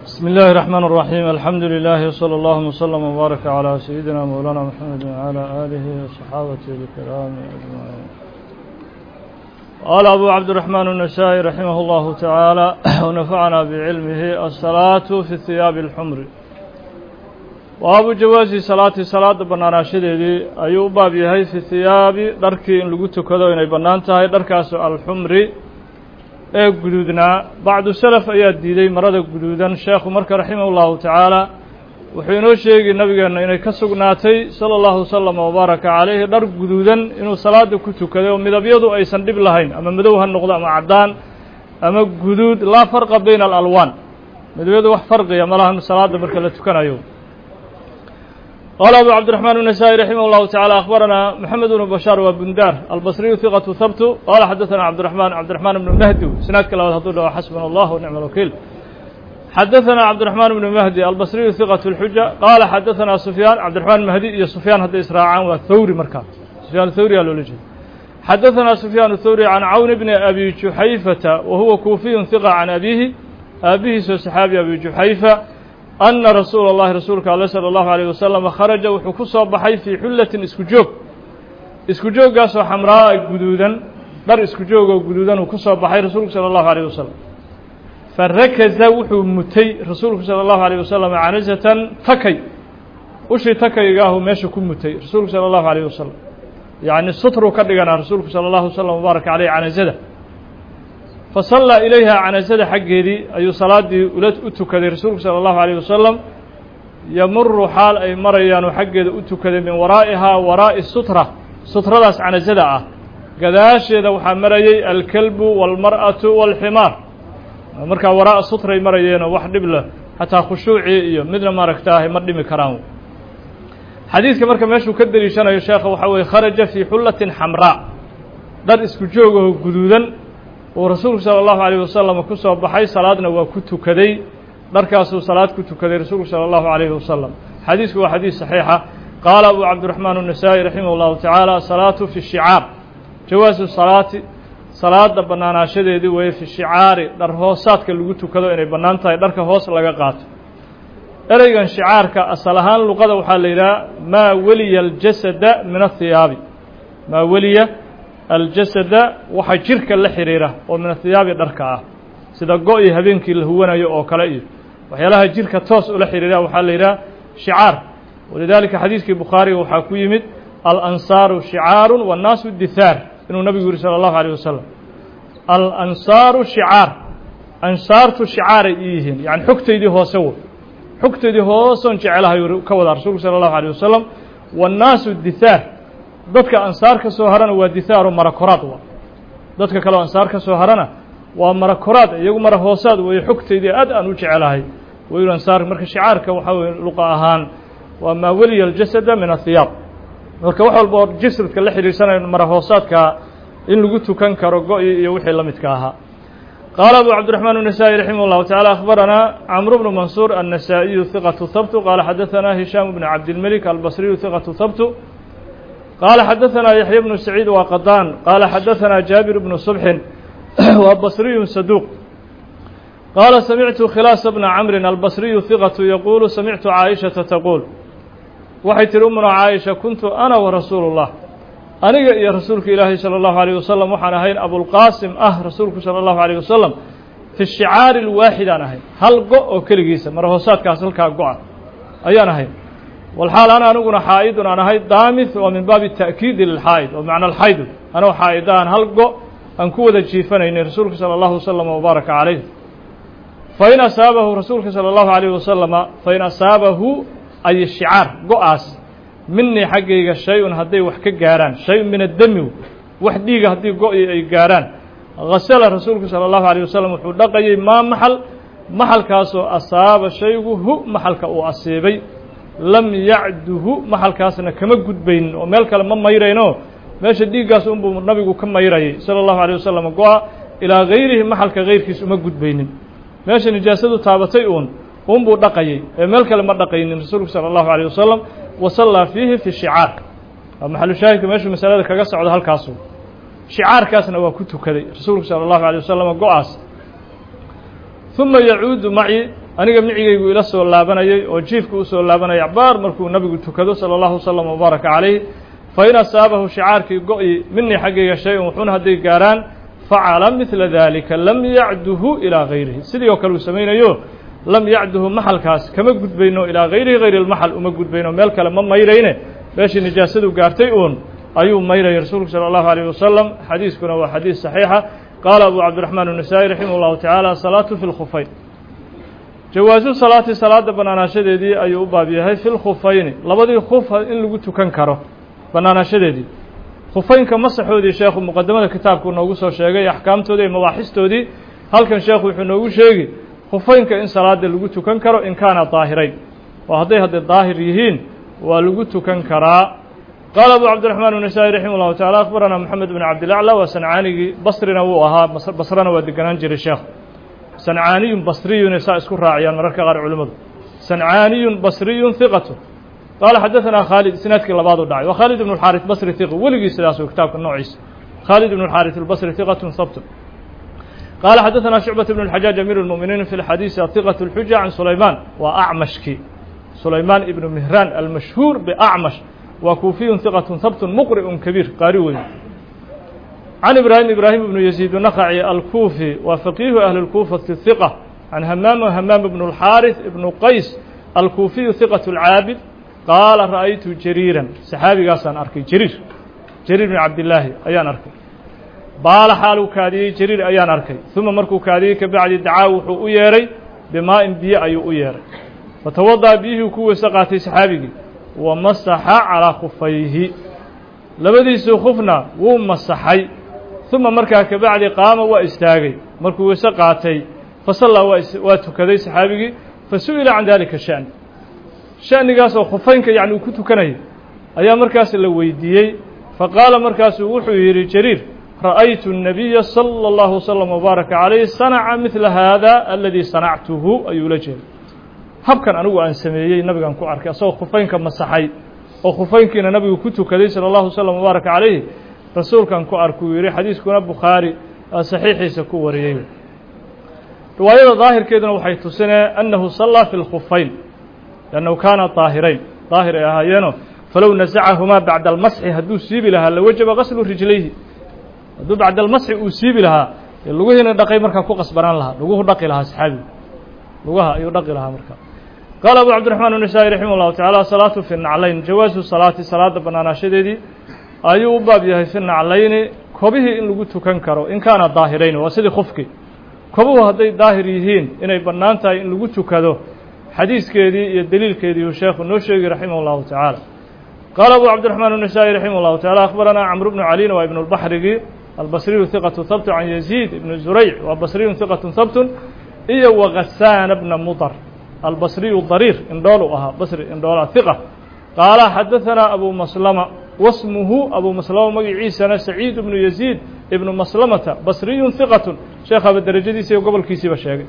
بسم الله الرحمن الرحيم الحمد لله وصلى الله وسلم وبارك على سيدنا مولانا محمد وعلى آله وصحابته الكرام أجمعين قال أبو عبد الرحمن النسائي رحمه الله تعالى ونفعنا بعلمه الصلاة في الثياب الحمر وأبو جواز صلاة صلاة بنانا شديدي أيوب باب يهي في الثياب دركي إن لقوتو كذا إن بنانتها دركاس الحمر ee guduudnaa bacdu salaf ayaa diiday marada guduudan sheekhu marka raximah ullahu tacaala wuxuu inoo sheegi nabigeenna inay ka sugnaatay sala allahu wasalam wabaaraka calayhi dhar guduudan inuu salaada ku tukaday oo midabyadu aysan dhib lahayn ama madow ha noqdo ama caddaan ama guduud laa farqa bayna alalwaan midabyadu wax farqiya malahan salaada marka la tukanayo قال أبو عبد الرحمن النسائي رحمه الله تعالى أخبرنا محمد بن بشار وبندار البصري ثقة ثبت قال حدثنا عبد الرحمن عبد الرحمن بن مهدي سناد كلا هدول حسبنا الله ونعم الوكيل حدثنا عبد الرحمن بن مهدي البصري ثقة الحجة قال حدثنا سفيان عبد الرحمن المهدي يا سفيان هذا إسراعان والثوري مركان سفيان الثوري الولجي حدثنا سفيان الثوري عن عون بن أبي جحيفة وهو كوفي ثقة عن أبيه أبيه صحابي أبي جحيفة أن رsuuل الlahi rasuulka ale slى الlaهu عalيه wasalam kharaja wuxuu ku soo baxay fii xullatin isku joog isku jooggaasoo xamraa guduudan dhar isku joogoo guduudan uu ku soo baxay rasuulku salى الlahu عalيه wasalam farakaza wuxuu mutay rasuulku salى الlahu عalيه wasalam canazatan takay ushii takaygaahu meesha ku mutay rasuulku salى الlahu عalيه wasalam yacni sutruu ka dhiganaa rasuulku salى الlahu wslam wbaaraka aleyh canazada fasallaa ilayha canasada xaggeedii ayuu salaaddii ula u tukaday rasuulku sala allahu alayh wasalam yamuru xaal ay marayaanuu xaggeeda u tukaday min waraa'ihaa waraa'i sutra sutradaas canasada ah gadaasheeda waxaa marayay alkelbu waalmar'atu waalximaar markaa waraa'a sutray marayeenoo wax dhib leh xataa khushuucii iyo midna maaragtaahay ma dhimi karaan xadiidka marka meeshuu ka deliishanayo sheekha waxaa weye kharaja fii xullatin xamraa dhar isku joogaho guduudan uu rasuulku salى الlahu عalيه wasalam ku soo baxay salaadna waa ku tukaday dharkaasuu salaad ku tukaday rasuulku salى الlahu عalيhi wasalam xadiisku waa xadiis صaxiixa qaala abu cabdiرaحmaan النasaaئي raximah الlahu taعaalى salaatu fi shicaar jawaasu salaati salaada banaanaashadeedii weeye fi shicaari dhar hoosaadka lagu tukado inay bannaan tahay dharka hoos laga qaato ereygan shicaarka asal ahaan luqada waxaa la yidhaha maa weliya اljasada min aلhiyaabi maa weliya aljasada waxa jirka la xidhiira oo min athiyaabi dharka ah sida go-i habeenkii la huwanayo oo kale iyo waxyaalaha jirka toos ula xidhiira waxaa la yidhaha shicaar walidaalika xadiiskii bukhaariga waxaa ku yimid alansaaru shicaaru wannaasu dithaar inuu nabigu yihi salى allahu alيyh wasalam alansaaru shicaar ansaartu shicaaray ii yihiin yani xogtaydii hoose wo xogtaydii hoosoon jecelahay ka wadaa rasuulku salى allahu alيyh wasalam wannaasu dithaar dadka ansaar ka soo harana waa dithaaro marakoraad wa dadka kaleo ansaar ka soo harana waa marakoraad iyagu mara hoosaad weeye xogtaydii aad aan u jecelahay wayl ansaar marka shicaarka waxaa weye luqa ahaan waa maa weliya aljasada min ahiyaab marka wax walba oo jasadka la xidhiirsanayo mara hoosaadka in lagu tukan karo go-i iyo wixii la midka ahaa qaala abu cabdiرaحmaan النasaaئي raximah الlahu taعalى akhbaranaa cmr bnu mansuur النasaaئiyu ثiqaة habtu qaala xadaثana hishaam bn cabdilmelik albصriyu ثiqaة habtu قال xdثna يحyى بن سعيid waa qdاn qال xdثna jابر بن صبح waa bصري صدوq qال سمعت khلاص بن cمر البصري ثقة يقول سمعت عائشhaةa تقول waxay tihi umna caaئشha kuntu أna وrasuul الlah aniga iyo rasuulka ilaahi slى الlaهu عليه وsلم waxaan ahayn abوlqاsim ah rasuulku salى الlaهu عليه وsلم في الشhicاar الwaaxid aan ahayn hal go oo keligiisa mar hoosaadkaas halkaa go-a ayaan ahayn walxaal ana aniguna xaa'idun aan ahay daamith waa min baabi ta'kiidi lilxaa'id oo macna alxaydu anoo xaa'ida aan hal go aan ku wada jiifanaynay rasuulka salى allahu wasalam wabaaraka calayh fain asaabahu rasuulka salى allahu alayh wasalama fain asaabahu ay shicaar go-aas minii xaggayga shay-un hadday wax ka gaaraan shay-un min addami wax dhiiga haddii go-i ay gaaraan hasala rasuulku salى allahu alيyh wasalam wuxuu dhaqayay maa maxal maxalkaasoo asaaba shaygu hu maxalka uu asiibay lam yacduhu maxalkaasna kama gudbaynin oo meel kale ma mayrayno meesha dhiiggaas unbuu nabigu ka mayrayay salى الlahu عalيه wasalam go-a ilaa gayrihi maxalka gayrkiis uma gudbaynin meesha nijaasadu taabatay uun unbuu dhaqayay ee meel kale ma dhaqaynin rasuulku salى الlahu عalيه wasalam wasallaa fiihi fi shicaar waa maxalu shaahidka meeshuu masalada kaga socdo halkaasu shicaarkaasna waa ku tukaday rasuulku salى الlahu عalيه wasalam go-aas ثuma yacuudu maci aniga micigaygu ila soo laabanayay oo jiifka usoo laabanayay acbaar markuu nabigu tukado salى اllahu wasalam wbaaraka calayh fain asaabahu shicaarkii go-i minii xaggayga shay-un wuxuuna hadday gaaraan facala midla dalika lam yacduhu ilaa gayrihi sidii oo kale uu samaynayo lam yacduhu maxalkaas kama gudbayno ilaa gayrihi gayri lmaxal uma gudbayno meel kale ma mayrayne meeshii nijaasadu gaartay uun ayuu mayraya rasuulku salى اllahu alayh wasalam xadiiskuna waa xadiis saxiixa qaala abu cabdiraxmaan الnasaa-i raximah اllahu tacaala salaatu fi lkhufayn jawaasu salaati salaada banaanaashadeedii ayuu u baab yahay fi lkhufayni labadii khuf in lagu tukan karo banaanaashadeedii khufaynka masaxoodii sheekhu muqadamada kitaabku noogu soo sheegay axkaamtoodii iyo mabaaxistoodii halkan sheekhu wuxuu noogu sheegi khufaynka in salaada lagu tukan karo in kaana daahirayn oo hadday hadday daahir yihiin waa lagu tukan karaa qaala abu cabdiraxmaan الnasaa-i raximah llahu tacala akbaranaa moxamed bn cabdilacla waa sancaanigii basrina wuu ahaa basrana waa deganaan jiray sheekh sancaaniyun basriyun saa isku raaciyaan mararka qaar culimmadu sancaaniyun basriyun hiqatu qaala xadaثanaa khaalid isnaadkii labaad u dhacay waa khaalid ibn اxaariث basri hiq weligii sidaas u kitaabka noociisa khaalid ibn اxaariث اlbasri hiqatun habtun qaala xadaثanaa shucbaة ibn اlxajaaj amiir اlmuminiin fi lxadiisi ahiqaة اlxuja can sulaymaan waa acmashkii sulaymaan ibnu mihraan almashhuur bacmash waa kuufiyun hiqatun habtun muqri'un kabiir qaari weyn can ibraahim ibraahim ibnu yaziid naqaci alkuufi waa faqiihu ahli اlkuufati hiqa can hamaam hamaam ibn اlxaariث ibnu qays alkuufiyu hiqaة اlcaabid qaala ra'aytu jariiran saxaabigaasaan arkay jariir jariir bin cabdillaahi ayaan arkay baala xaaluu kaadiyey jariir ayaan arkay uma markuu kaadiyey ka bacdi dacaa wuxuu u yeedhay bimaa-in biyo ayuu u yeedhay fatawada'a biyihii ku weyse qaatay saxaabigii wa masaxa calaa khufayhi labadiisii khufna wuu masaxay uma markaa ka bacdi qaama waa istaagay markuu weyse qaatay fasallaa waa tukaday saxaabigii fasu'ila can dalika sha'n sha'nigaas oo khufaynka yacni uu ku tukanayay ayaa markaas la weydiiyey faqaala markaasuu wuxuu yidhi jariir ra'aytu الnabiya salى اllahu wslam wbaaraka calayh sanaca midla haada aladii sanactuhu ayuu la jeeday habkan anigu aan sameeyey nabigan ku arkay asagoo khufaynka masaxay oo khufaynkiina nabigu ku tukaday salى اllahu wslam wbaaraka calayh rasuulkan ku arkuu yidhi xadiiskuna bukhaari saxiixiisa ku wariyey riwaayada daahirkeeduna waxay tusinee annahu sallaa fi lkhufayn لأnnahu kaana daahirayn daahir ay ahaayeeno falow nasacahumaa bacda almasxi hadduu siibi lahaa lawajaba gaslu rijlayhi hadduu bacda almasxi uu siibi lahaa dee lugihiina dhaqay markaa ku qasbanaan lahaa luguhu dhaqi lahaa saxaabigu lugaha ayuu dhaqi lahaa markaa qaala abu cabdiraxmaan الnasaa-i raximah اllahu tacaala salaatu fi naclayn jawaasu salaati salaada banaanaashadeedii ayuu u baab yahay fi naclayni kobihii in lagu tukan karo in kaana daahirayn waa sidii khufkii kobuhu hadday daahir yihiin inay bannaan tahay in lagu tukado xadiiskeedii iyo deliilkeedii uu sheekhu noo sheegi raximah اllahu tacaala qaala abu cabdiraxmaan الnasaa-i raximah اllahu tacala akhbaranaa camr bnu calin waa ibn اlbaxrigi albasriyu hiqatu habtu can yaziid ibn zurayc waa basriyun hiqatu habtun iyo wagasaana bna mudar albasriyu dariir indhoolu ahaa basri indhoola hiqa qaala xadaثanaa abu maslama wasmuhu abu maslama magaciisana saciid ibnu yaziid ibnu maslamata basriyun hiqatun sheekhaaba derajadiisa iyo gobolkiisiiba sheegay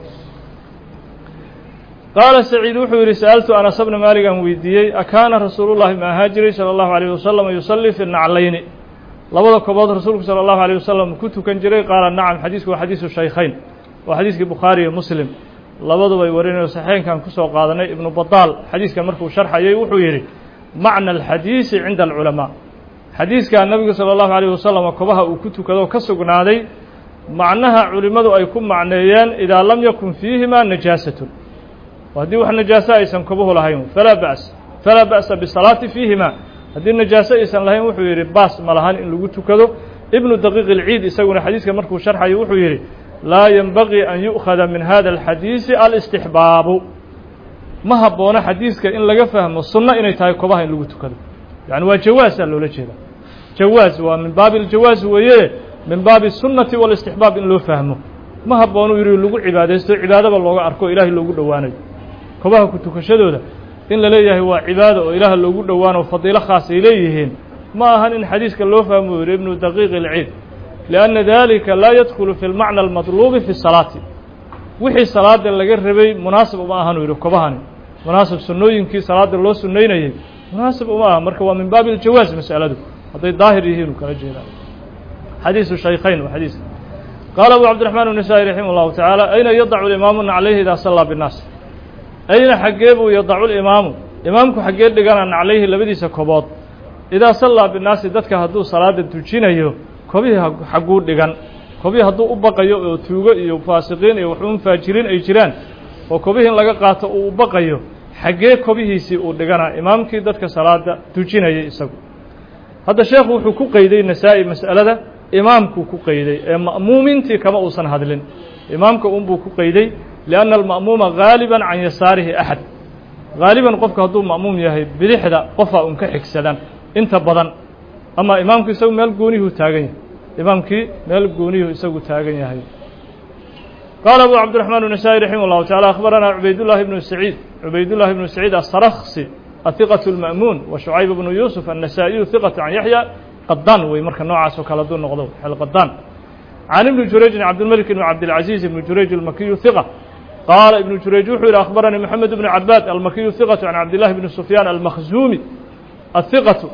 qaala saciid wuxuu yidhi sa'altu anas bna maaligan weydiiyey akaana rasuulu llahi ma ahaa jiray salى اllahu عalيه wasalam yusallii fi naclayni labada kobood rasuulku salى اllahu عalيه wasalam ku tukan jiray qaala nacam xadiisku waa xadiisu shaykhayn waa xadiiskii bukhaari iyo muslim labadubay warinayo saxeenkan kusoo qaadanay ibnu badaal xadiiskan markuu sharxayay wuxuu yidhi macna alxadiisi cinda alculamaa xadiiskaa nabigu salى اllahu عalيه wasalam kobaha uu ku tukado ka sugnaaday macnaha culimmadu ay ku macneeyeen idaa lam yakun fiihima najaasatun haddii wax najaaso aysan kobuhu lahayn falaa ba's falaa ba'sa bisalaati fiihima haddii najaaso aysan lahayn wuxuu yidhi baas ma lahan in lagu tukado ibnu daqiiq ilciid isaguna xadiiska markuu sharxayo wuxuu yidhi laa yenbagii an yu'khada min hada alxadiisi alistixbaabu ma haboono xadiiska in laga fahmo sunno inay tahay kobaha in lagu tukado yani waa jawaasaa loola jeeda jawaaz waa min baabi aljawaaz weeye min baabi sunnati walistixbaab in loo fahmo ma habboonu yidhi lagu cibaadaysto cibaadaba looga arko ilaahay loogu dhowaanayo kobaha ku tukashadooda in la leeyahay waa cibaado oo ilaah loogu dhowaano fadiilo khaas ay leeyihiin ma ahan in xadiiska loo fahmo yidhi ibnu daqiiq ilciid lianna dalika laa yadkhulu fi lmacna almadluubi fi salaati wixii salaada laga rabay munaasib uma ahan u yidhi kobahani munaasib sunnooyinkii salaada loo sunaynayay munaasib uma aha marka waa min baabi aljawaaz mas'aladu hadday daahir yihiin u kala jeedaa xadiisu shaykhayn waa xadiis qaala abu cabdiraxmaan الnasaa-i raximah اllahu tacaala ayna yadacu imaamu naclayhi idaa sallaa binnaas ayna xaggee buu yadacu limaamu imaamku xaggee dhigana naclayhi labadiisa kobood idaa sallaa binnaasi dadka hadduu salaada tujinayo kobihii xagguu dhigan kobihii hadduu u baqayo oo tuugo iyo faasiqiin iyo waxuun faajiriin ay jiraan oo kobihii in laga qaato uu u baqayo xaggee kobihiisii uu dhigana imaamkii dadka salaada tujinayay isagu hadda sheekhu wuxuu ku qeyday nasaa-i mas'alada imaamkuu ku qeyday ee ma'muumiintii kama uusan hadlin imaamka unbuu ku qeyday lianna alma'muuma gaaliban can yasaarihi axad gaaliban qofku hadduu ma'muum yahay bidixda qofaa un ka xigsadan inta badan ama imaamku isagu meel gooniyuhu taagan yahay imaamkii meel gooniyuhu isagu taagan yahay qaala abu cabdiraxmaan النasaaئي raximah اllahu taعala akhbaranaa cubaydullahi bnu saciid cubaydullahi bnu saciid asaraksi ahiqaة اlma'muun wa shucayb bnu yuusuf annasaa'iyu hiqaة can yaxya qadaan wey marka noocaas oo kale hadduu noqdo xelqadaan can ibni jurayjin cabdilmalik ibn cabdilcaziiz ibni jurayj almakiyu hiqa qaala ibnu jurayj wuxuu yihi akhbaranii moxamed bnu cabaad almakiyu hiqaةu can cabdillahi bni sufyaan almakhzuumi ahiqaةu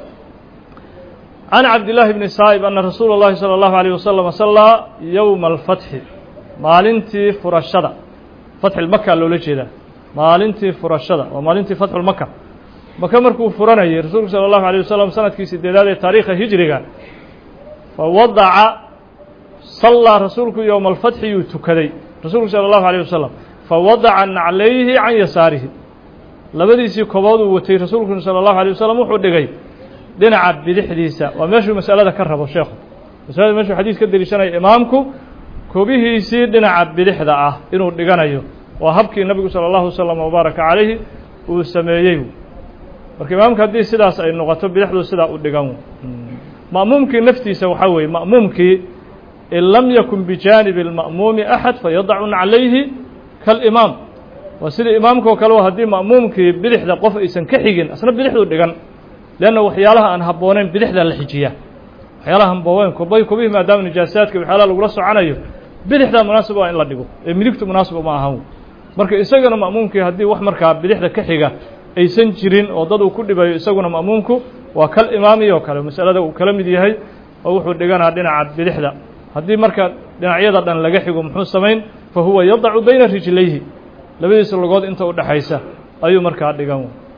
can cabdillaahi bni saa'ib ana rasuula اllahi salى اllahu عalيه wasalam sallaa yowma alfatxi maalintii furashada fatxilmaka loola jeedaa maalintii furashada waa maalintii fatxulmaka maka markuu furanayay rasuulku salى اllahu عalيه wasalam sanadkii sideedaad ee taariikha hijriga fawadaca sallaa rasuulku yowma alfatxi yuu tukaday rasuulku salى اllahu عalيه wasalam fawadaca naclayhi can yasaarihi labadiisii kobood uu watay rasuulku salى اllahu عalيه wasalam wuxuu dhigay dhinaca bidixdiisa waa meeshuu masalada ka rabo sheekhu masalada meeshuu xadiis ka deliishanaya imaamku kobihiisii dhinaca bidixda ah inuu dhiganayo waa habkii nabigu salى اllahu wasalam wabaaraka calayhi uu sameeyey marka imaamka haddii sidaas ay noqoto bidixdu sidaa u dhigan ma'muumkii naftiisa waxaa weeye ma'muumkii in lam yakun bijaanibi اlma'muumi axad fayadacu naclayhi kaalimaam waa sida imaamkao kale haddii ma'muumkii bidixda qof aysan ka xigin asna bidixdu dhigan leanna waxyaalaha aan habbooneyn bidixdaa la xijiya waxyaalaha hambooweyn kobay kobihii maadaama nijaasaadka waxyaalaha lagula soconayo bidixdaa munaasib waa in la dhigo ee midigtu munaasib uma ahan marka isagana ma'muumkii haddii wax markaa bidixda ka xiga aysan jirin oo dad uu ku dhibayo isaguna ma'muumku waa kal imaami oo kale masalada uu kala mid yahay oo wuxuu dhiganaa dhinaca bidixda haddii marka dhinacyada dhan laga xigo muxuu samayn fa huwa yadacu bayna rijlayhi labadiisa logood inta u dhexaysa ayuu markaa dhigan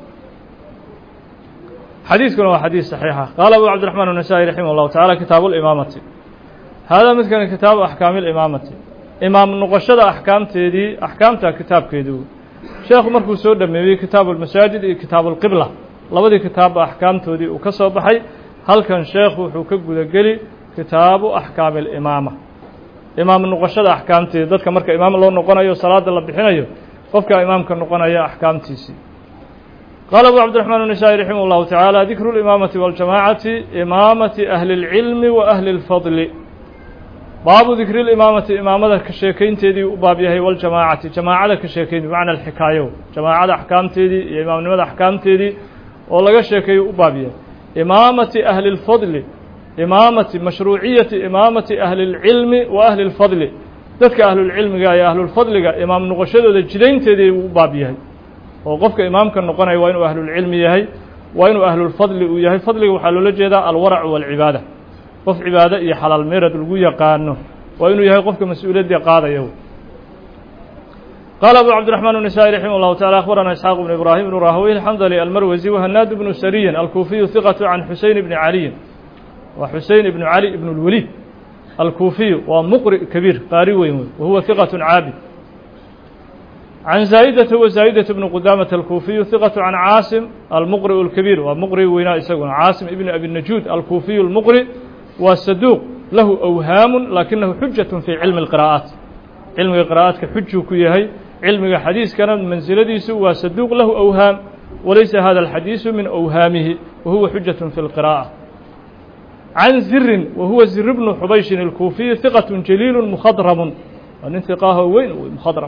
xadiidkuna waa xadiis صaxiixa qaala abu cabdiraxmaan النasaaئي raximah اllahu taعala kitaabu اlimaamati haadaa midkani kitaabu axkaami اlimaamati imaam noqoshada axkaamteedii axkaamta kitaabkeedii sheekhu markuu soo dhameeyey kitaabu اlmasaajid iyo kitaabu اlqibla labadii kitaabba axkaamtoodii uu ka soo baxay halkan sheekhu wuxuu ka gudageli kitaabu axkaami اlimaama imaam noqoshada axkaamteedi dadka marka imaam loo noqonayo salaada la bixinayo qofka imaamka noqonaya axkaamtiisii qaala abu cabdiraxmaan النasaaئي raximah اllahu taعaalى dikru اlimaamati waاljamaacati imaamati ahli اlcilmi wa ahli اlfadli baabu dikri اlimaamati imaamada ka sheekaynteedii u baab yahay waljamaacati jamaacada ka sheekayn bimacna alxikaayo jamaacada axkaamteedii iyo imaamnimada axkaamteedii oo laga sheekeeyo u baab yahay imaamati ahli اlfadli imaamati mashruuciyati imaamati ahli اlcilmi wa ahli اlfadli dadka ahlulcilmiga iyo ahlulfadliga imaam noqoshadooda jidaynteedii uu u baab yahay oo qofka imaamka noqonaya waa inuu ahlulcilmi yahay waa inuu ahlulfadli uu yahay fadliga waxaa loola jeedaa alwaracu walcibaada qof cibaado iyo xalaal meerad lagu yaqaano waa inuu yahay qofka mas-uuliyaddii qaadaya qaala abu cabdiraxmaan النasaaئي raximah اllahu taعala akhbarana isxaaq bnu ibraahim bnu rahawey alxandali almarwasi wahanaad bnu sariyin alkuufiyu hiqatu can xuseyn bni caliyin waa xusein ibnu cali ibn اlwaliid alkuufiyu waa muqri kabiir qaari weyn wey wahuwa hiqaة caabid can zaa'idata wa zaa'idata bnu qudaamata alkuufiyu hiqatu can caasim almuqri'u اlkabiir waa muqri weynaa isaguna caasim ibni abi najuud alkuufiyu اlmuqri waa saduuq lahu awhaamu lakinahu xujat fii cilmi اlqira'aat cilmiga qira'aadka xujuu ku yahay cilmiga xadiiskana mansiladiisu waa saduuq lahu awhaam walaysa hada alxadiisu min awhaamihi wa huwa xujat fi اlqira'ة can zirin wa huwa zir bnu xubayshin alkuufiyu hiqat jaliilu mukhadramun waa nin hiqaaho weyn mukhadram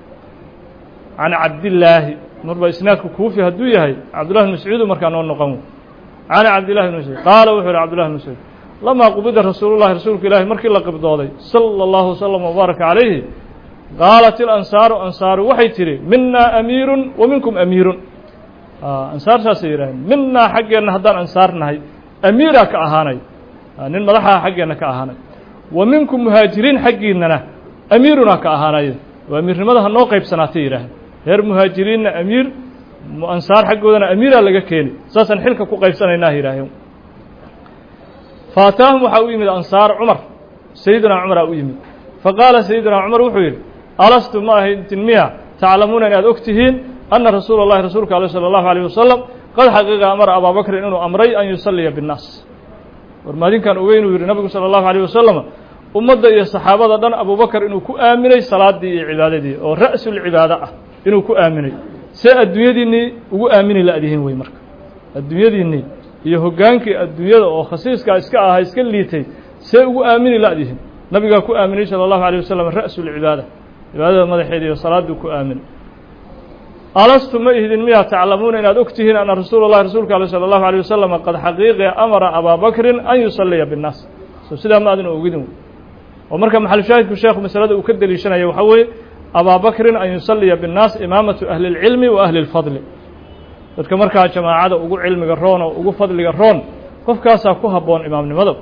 can cabdillaahi marba isnaadku kuufi hadduu yahay cabdullahi bn mascuudu markaa noo noqon can cabdillahi bn mascuud qaala wuxuu yihi cabdullahi bn mascuud lamaa qubida rasuulullahi rasuulka ilaahi markii la qibdooday sala allahu wasalam wabaaraka calayhi qaalat ilansaaru ansaaru waxay tidhi minaa amiirun wa minkum amiirun ansaar saasay yidhaaheen minaa xaggeenna haddaan ansaar nahay amiiraa ka ahaanay nin madaxaha xaggeenna ka ahaanay wa minkum muhaajiriin xaggiinnana amiirunaa ka ahaanay oo amiirnimada ha noo qaybsanaatay yidhaaheen reer muhaajiriinna amiir ansaar xaggoodana amiiraa laga keeni saasaan xilka ku qaybsanaynaa yidhaaheen faataahum waxaa u yimid ansaar cumar sayidunaa cumaraa u yimid faqaala sayidunaa cumar wuxuu yidhi alastu ma ahayntin miya taclamuuna inaad og tihiin anna rasuula اllahi rasuulka aleh salى اllahu alيyه wasalam qad xaqiiqa amara abaa bakrin inuu amray an yusalliya biاnnaas war maadinkan oge inuu yidhi nabigu salى اllahu alيyه wasalam ummadda iyo saxaabada dhan abubakar inuu ku aaminay salaadii iyo cibaadadii oo ra'sulcibaado ah inuu ku aaminay see adduunyadiinnii ugu aamini la'dihiin wey marka adduunyadiinnii iyo hoggaankii adduunyada oo khasiiskaa iska ahaa iska liitay see ugu aamini la'dihiin nabigaa ku aaminay salى اllahu alيه wasalam ra'sulcibaada cibaadada madaxeeda iyo salaadduu ku aaminay alastu ma ihdin miyaa taclamuuna inaad og tihiin anna rasuula اllahi rasuulka ale salى اllahu alيه wasalam qad xaqiiqi amara abaa bakrin an yusalliya biاnnaas so sidaa ma adina ogidin oo marka maxalushaahidku sheekhu masalada uu ka deliishanaya waxaa weeye abaa bakrin an yusalliya biاnnaas imaamatu ahli اlcilmi wa ahli اlfadli dadka markaa jamaacada ugu cilmiga roon oo ugu fadliga roon qofkaasaa ku habboon imaamnimada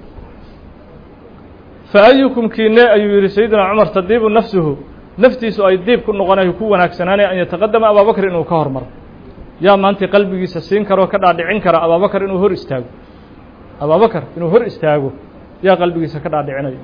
fa ayukum kiine ayuu yidhi sayidina cumar tadiibu nafsuhu naftiisu ay diib ku noqonayo ku wanaagsanaanay an yataqadama abaabakr inuu ka hormaro yaa maantii qalbigiisa siin karoo ka dhaadhicin kara abaabakar inuu hor istaago abaabakar inuu hor istaago yaa qalbigiisa ka dhaadhicinayo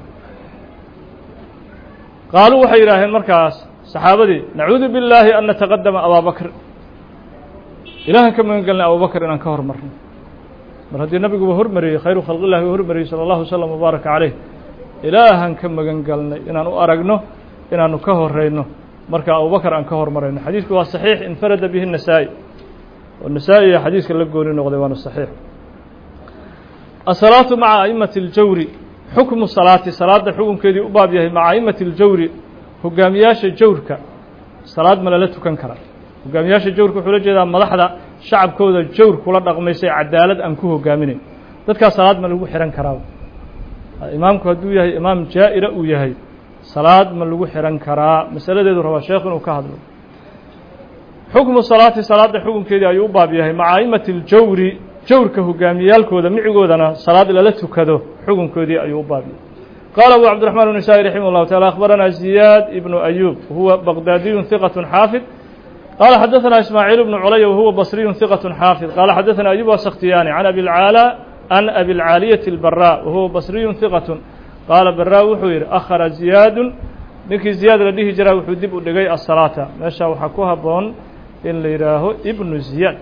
qaaluu waxay yidhaaheen markaas saxaabadii nacuudu billaahi an nataqadama abaabakr ilaahan ka magan gelnay abubakar inaan ka hormarno mar haddii nabiguba hormariyey khayru khalqillahi uu hormariyey sala allahu wasalam wabaaraka caleyh ilaahan ka magan galnay inaan u aragno inaanu ka horeyno marka abubakar aan ka hormarayno xadiidku waa saxiix infarada bihi النasaa'i oo nasaa-iya xadiiska la gooni noqday waana saxiix asalaatu maca aimati اljawri xukmu salaati salaadda xukunkeedii u baab yahay maca aimati اljawri hogaamiyaasha jawrka salaad ma lala tukan karaa hogaamiyaasha jawrka wuxuu la jeedaa madaxda shacabkooda jawr kula dhaqmaysay cadaalad aan ku hogaaminayn dadkaas salaad ma lagu xihan karaa imaamku hadduu yahay imaam jaa'ira uu yahay salaad ma lagu xihan karaa masaladeedu rabaa sheekhu inuu ka hadlo xukmu salaati salaadda xukunkeedii ayuu u baab yahay maca aimati اljawri jawrka hogaamiyaalkooda micigoodana salaad lala tukado xukunkoodii ayuu u baab yahay qaala abu cabdiraxmaan النasaaئي raximah اllahu taعala akhbarana ziyaad ibnu ayub huwa baqdaadiyu hiqaة xaafid qaala xadaثana ismaaciil bnu culaya wahuwa basriyu hiqaة xaafid qaala xadaثana ayub asakhtiyaani can abi اlcaalى can abi اlcaaliyati اlbarا wahuwa basriyu hiqaة qaala barا wuxuu yidhi akhara ziyaadu ninkii ziyaad la dhihi jiraa wuxuu dib u dhigay asalaata meesha waxaa ku habboon in la yidhaaho ibnu ziyaad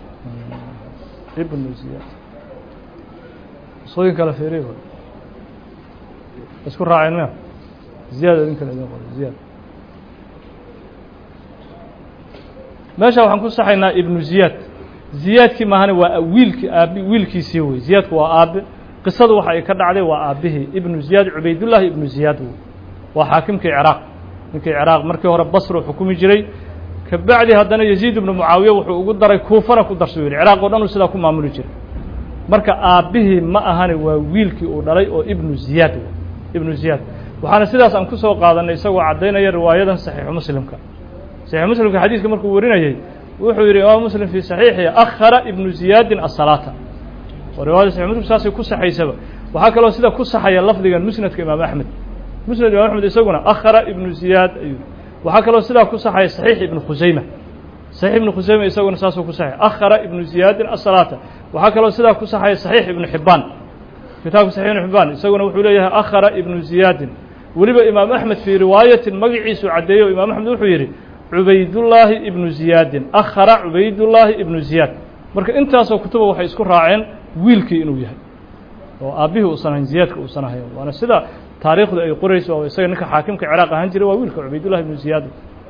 ibnu ziyaad sooyin kale fiiriy isku raaceen mya ziyaad idinkan idin qoro ziyaad meesha waxaan ku saxaynaa ibnu ziyaad ziyaadkii maahane waa wiilkii aabi wiilkiisii wey ziyaadku waa aabe qisadu waxa ay ka dhacday waa aabbihii ibnu ziyaad cubaydullaahi ibnu ziyaad wey waa xaakimkii ciraaq ninkii ciraaq markii hore basru xukumi jiray kabacdi haddana yaziid ibnu mucaawiya wuxuu ugu daray kuufana ku darsu yidhi ciraaq oo dhan uu sidaa ku maamuli jiray marka aabbihii ma ahane waa wiilkii uu dhalay oo ibnu ziyaad wey ibnu ziyaad waxaana sidaas aan ku soo qaadanay isagoo caddaynaya riwaayadan saxiixu muslimka saxiixu muslimka xadiiska markuu warinayey wuxuu yidhi imaam muslim fii saxiixi akhara ibnu ziyaadin asalaata oo riwayada saxix muslim saasay ku saxaysaba waxaa kaloo sida ku saxaya lafdigan musnadka imaam axmed musnad imaam axmed isaguna akhara ibnu ziyaad ayuu waxaa kaloo sidaa ku saxaya saxiix ibnu khusayma saxiix ibnu khusayma isaguna saasuu ku saxaya akhara ibnu ziyaadin asalaata waxaa kaloo sidaa ku saxaya saxiix ibnu xibbaan kitaabka saxiix ibnu xibbaan isaguna wuxuu leeyahay akhara ibnu ziyaadin weliba imaam axmed fii riwaayatin magaciisu caddeeyo imaam axmed wuxuu yidhi cubaydullaahi ibnu ziyaadin akhara cubaydullaahi ibnu ziyaad marka intaasoo kutuba waxay isku raaceen wiilkii inuu yahay oo aabbihii uusan ahayn ziyaadka uusan ahayn waana sida taariikhdu ay qorayso oo isaga ninka xaakimka ciraaq ahaan jiray waa wiilka cubaydullahi ibnu ziyaad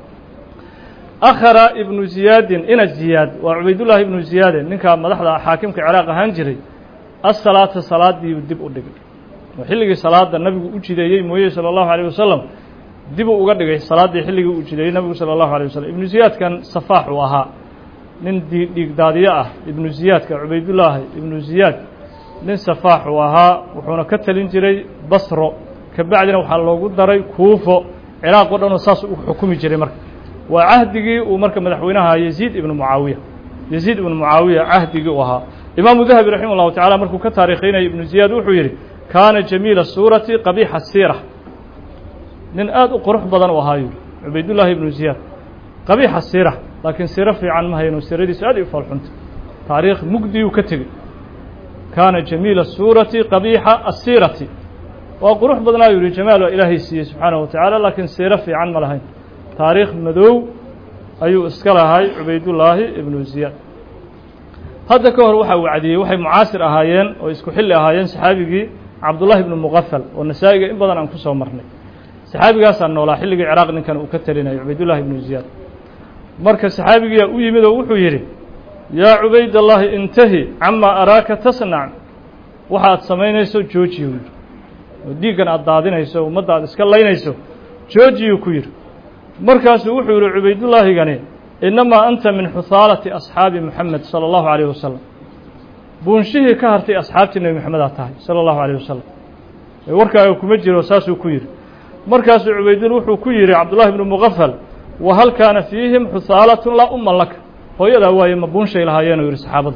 akhara ibnu ziyaadin ina ziyaad waa cubaydullahi ibnu ziyaade ninka madaxda xaakimka ciraaq ahaan jiray asalaata salaadiiu dib u dhigay oo xilligii salaada nabigu u jideeyey mooye salى اllahu alيه wasalam dibuu uga dhigay salaaddii xilligii uu jideeyey nabigu salى اllahu alيه wasalam ibnu ziyaadkan safaax uu ahaa nin dhiigdaadiyo ah ibnu ziyaadka cubaydullaahi ibnu ziyaad nin safaax uu ahaa wuxuuna ka talin jiray basro kabacdina waxaa loogu daray kuufo ciraaq o dhan oo saas u xukumi jiray marka waa cahdigii uu marka madaxweynaha yaziid ibnu mucaawiya yaziid ibnu mucaawiya cahdigii u ahaa imaamu dahabi raximah llahu tacala markuu ka taariikhaynaya ibnu ziyaad wuxuu yidhi kaana jamiila suurati qabiixa siira nin aad u qurux badan u ahaa yuri cubaydullaahi ibnu ziyaad qabiixa siira laakiin siiro fiican ma hayno siiradiisu aad ay u foolxunta taariikh mugdiyuu ka tegey kaana jamiila suurati qabiixa asiirati waa qurux badnaa yuu yihi jamaal waa ilaahay siiyey subxaanahu wa tacaala laakiin siiro fiican ma lahayn taariikh madow ayuu iska lahay cubaydullaahi ibnu ziyaad hadda ka hor waxa uu cadiyey waxay mucaasir ahaayeen oo isku xilli ahaayeen saxaabigii cabdullahi ibnu muqafal oo nasaa-iga in badan aan ku soo marnay saxaabigaasaa noolaa xilligii ciraaq ninkan uu ka talinayo cubaydullahi ibnu ziyaad marka saxaabigiyaa u yimid oo wuxuu yidhi yaa cubaydallahi intahi camaa araaka tasnac waxa aad samaynayso joojiyu yidhi oo dhiiggan aad daadinayso ummadda aad iska laynayso joojiyuu ku yidhi markaasuu wuxuu yidhi cubaydullaahigani innamaa anta min xuhaalati asxaabi moxamed sala allahu calayh wasalam buunshihii ka hartay asxaabtii nebi moxamed aad tahay sala allahu calayh wasalam ee warkaaga kuma jiro saasuu ku yidhi markaasuu cubaydul wuxuu ku yidhi cabdullahi ibnu muqafal wa hal kaana fiihim xuhaalatun laa umman laka hooyadaa waaye ma buunshay lahaayeenuu yidhi saxaabada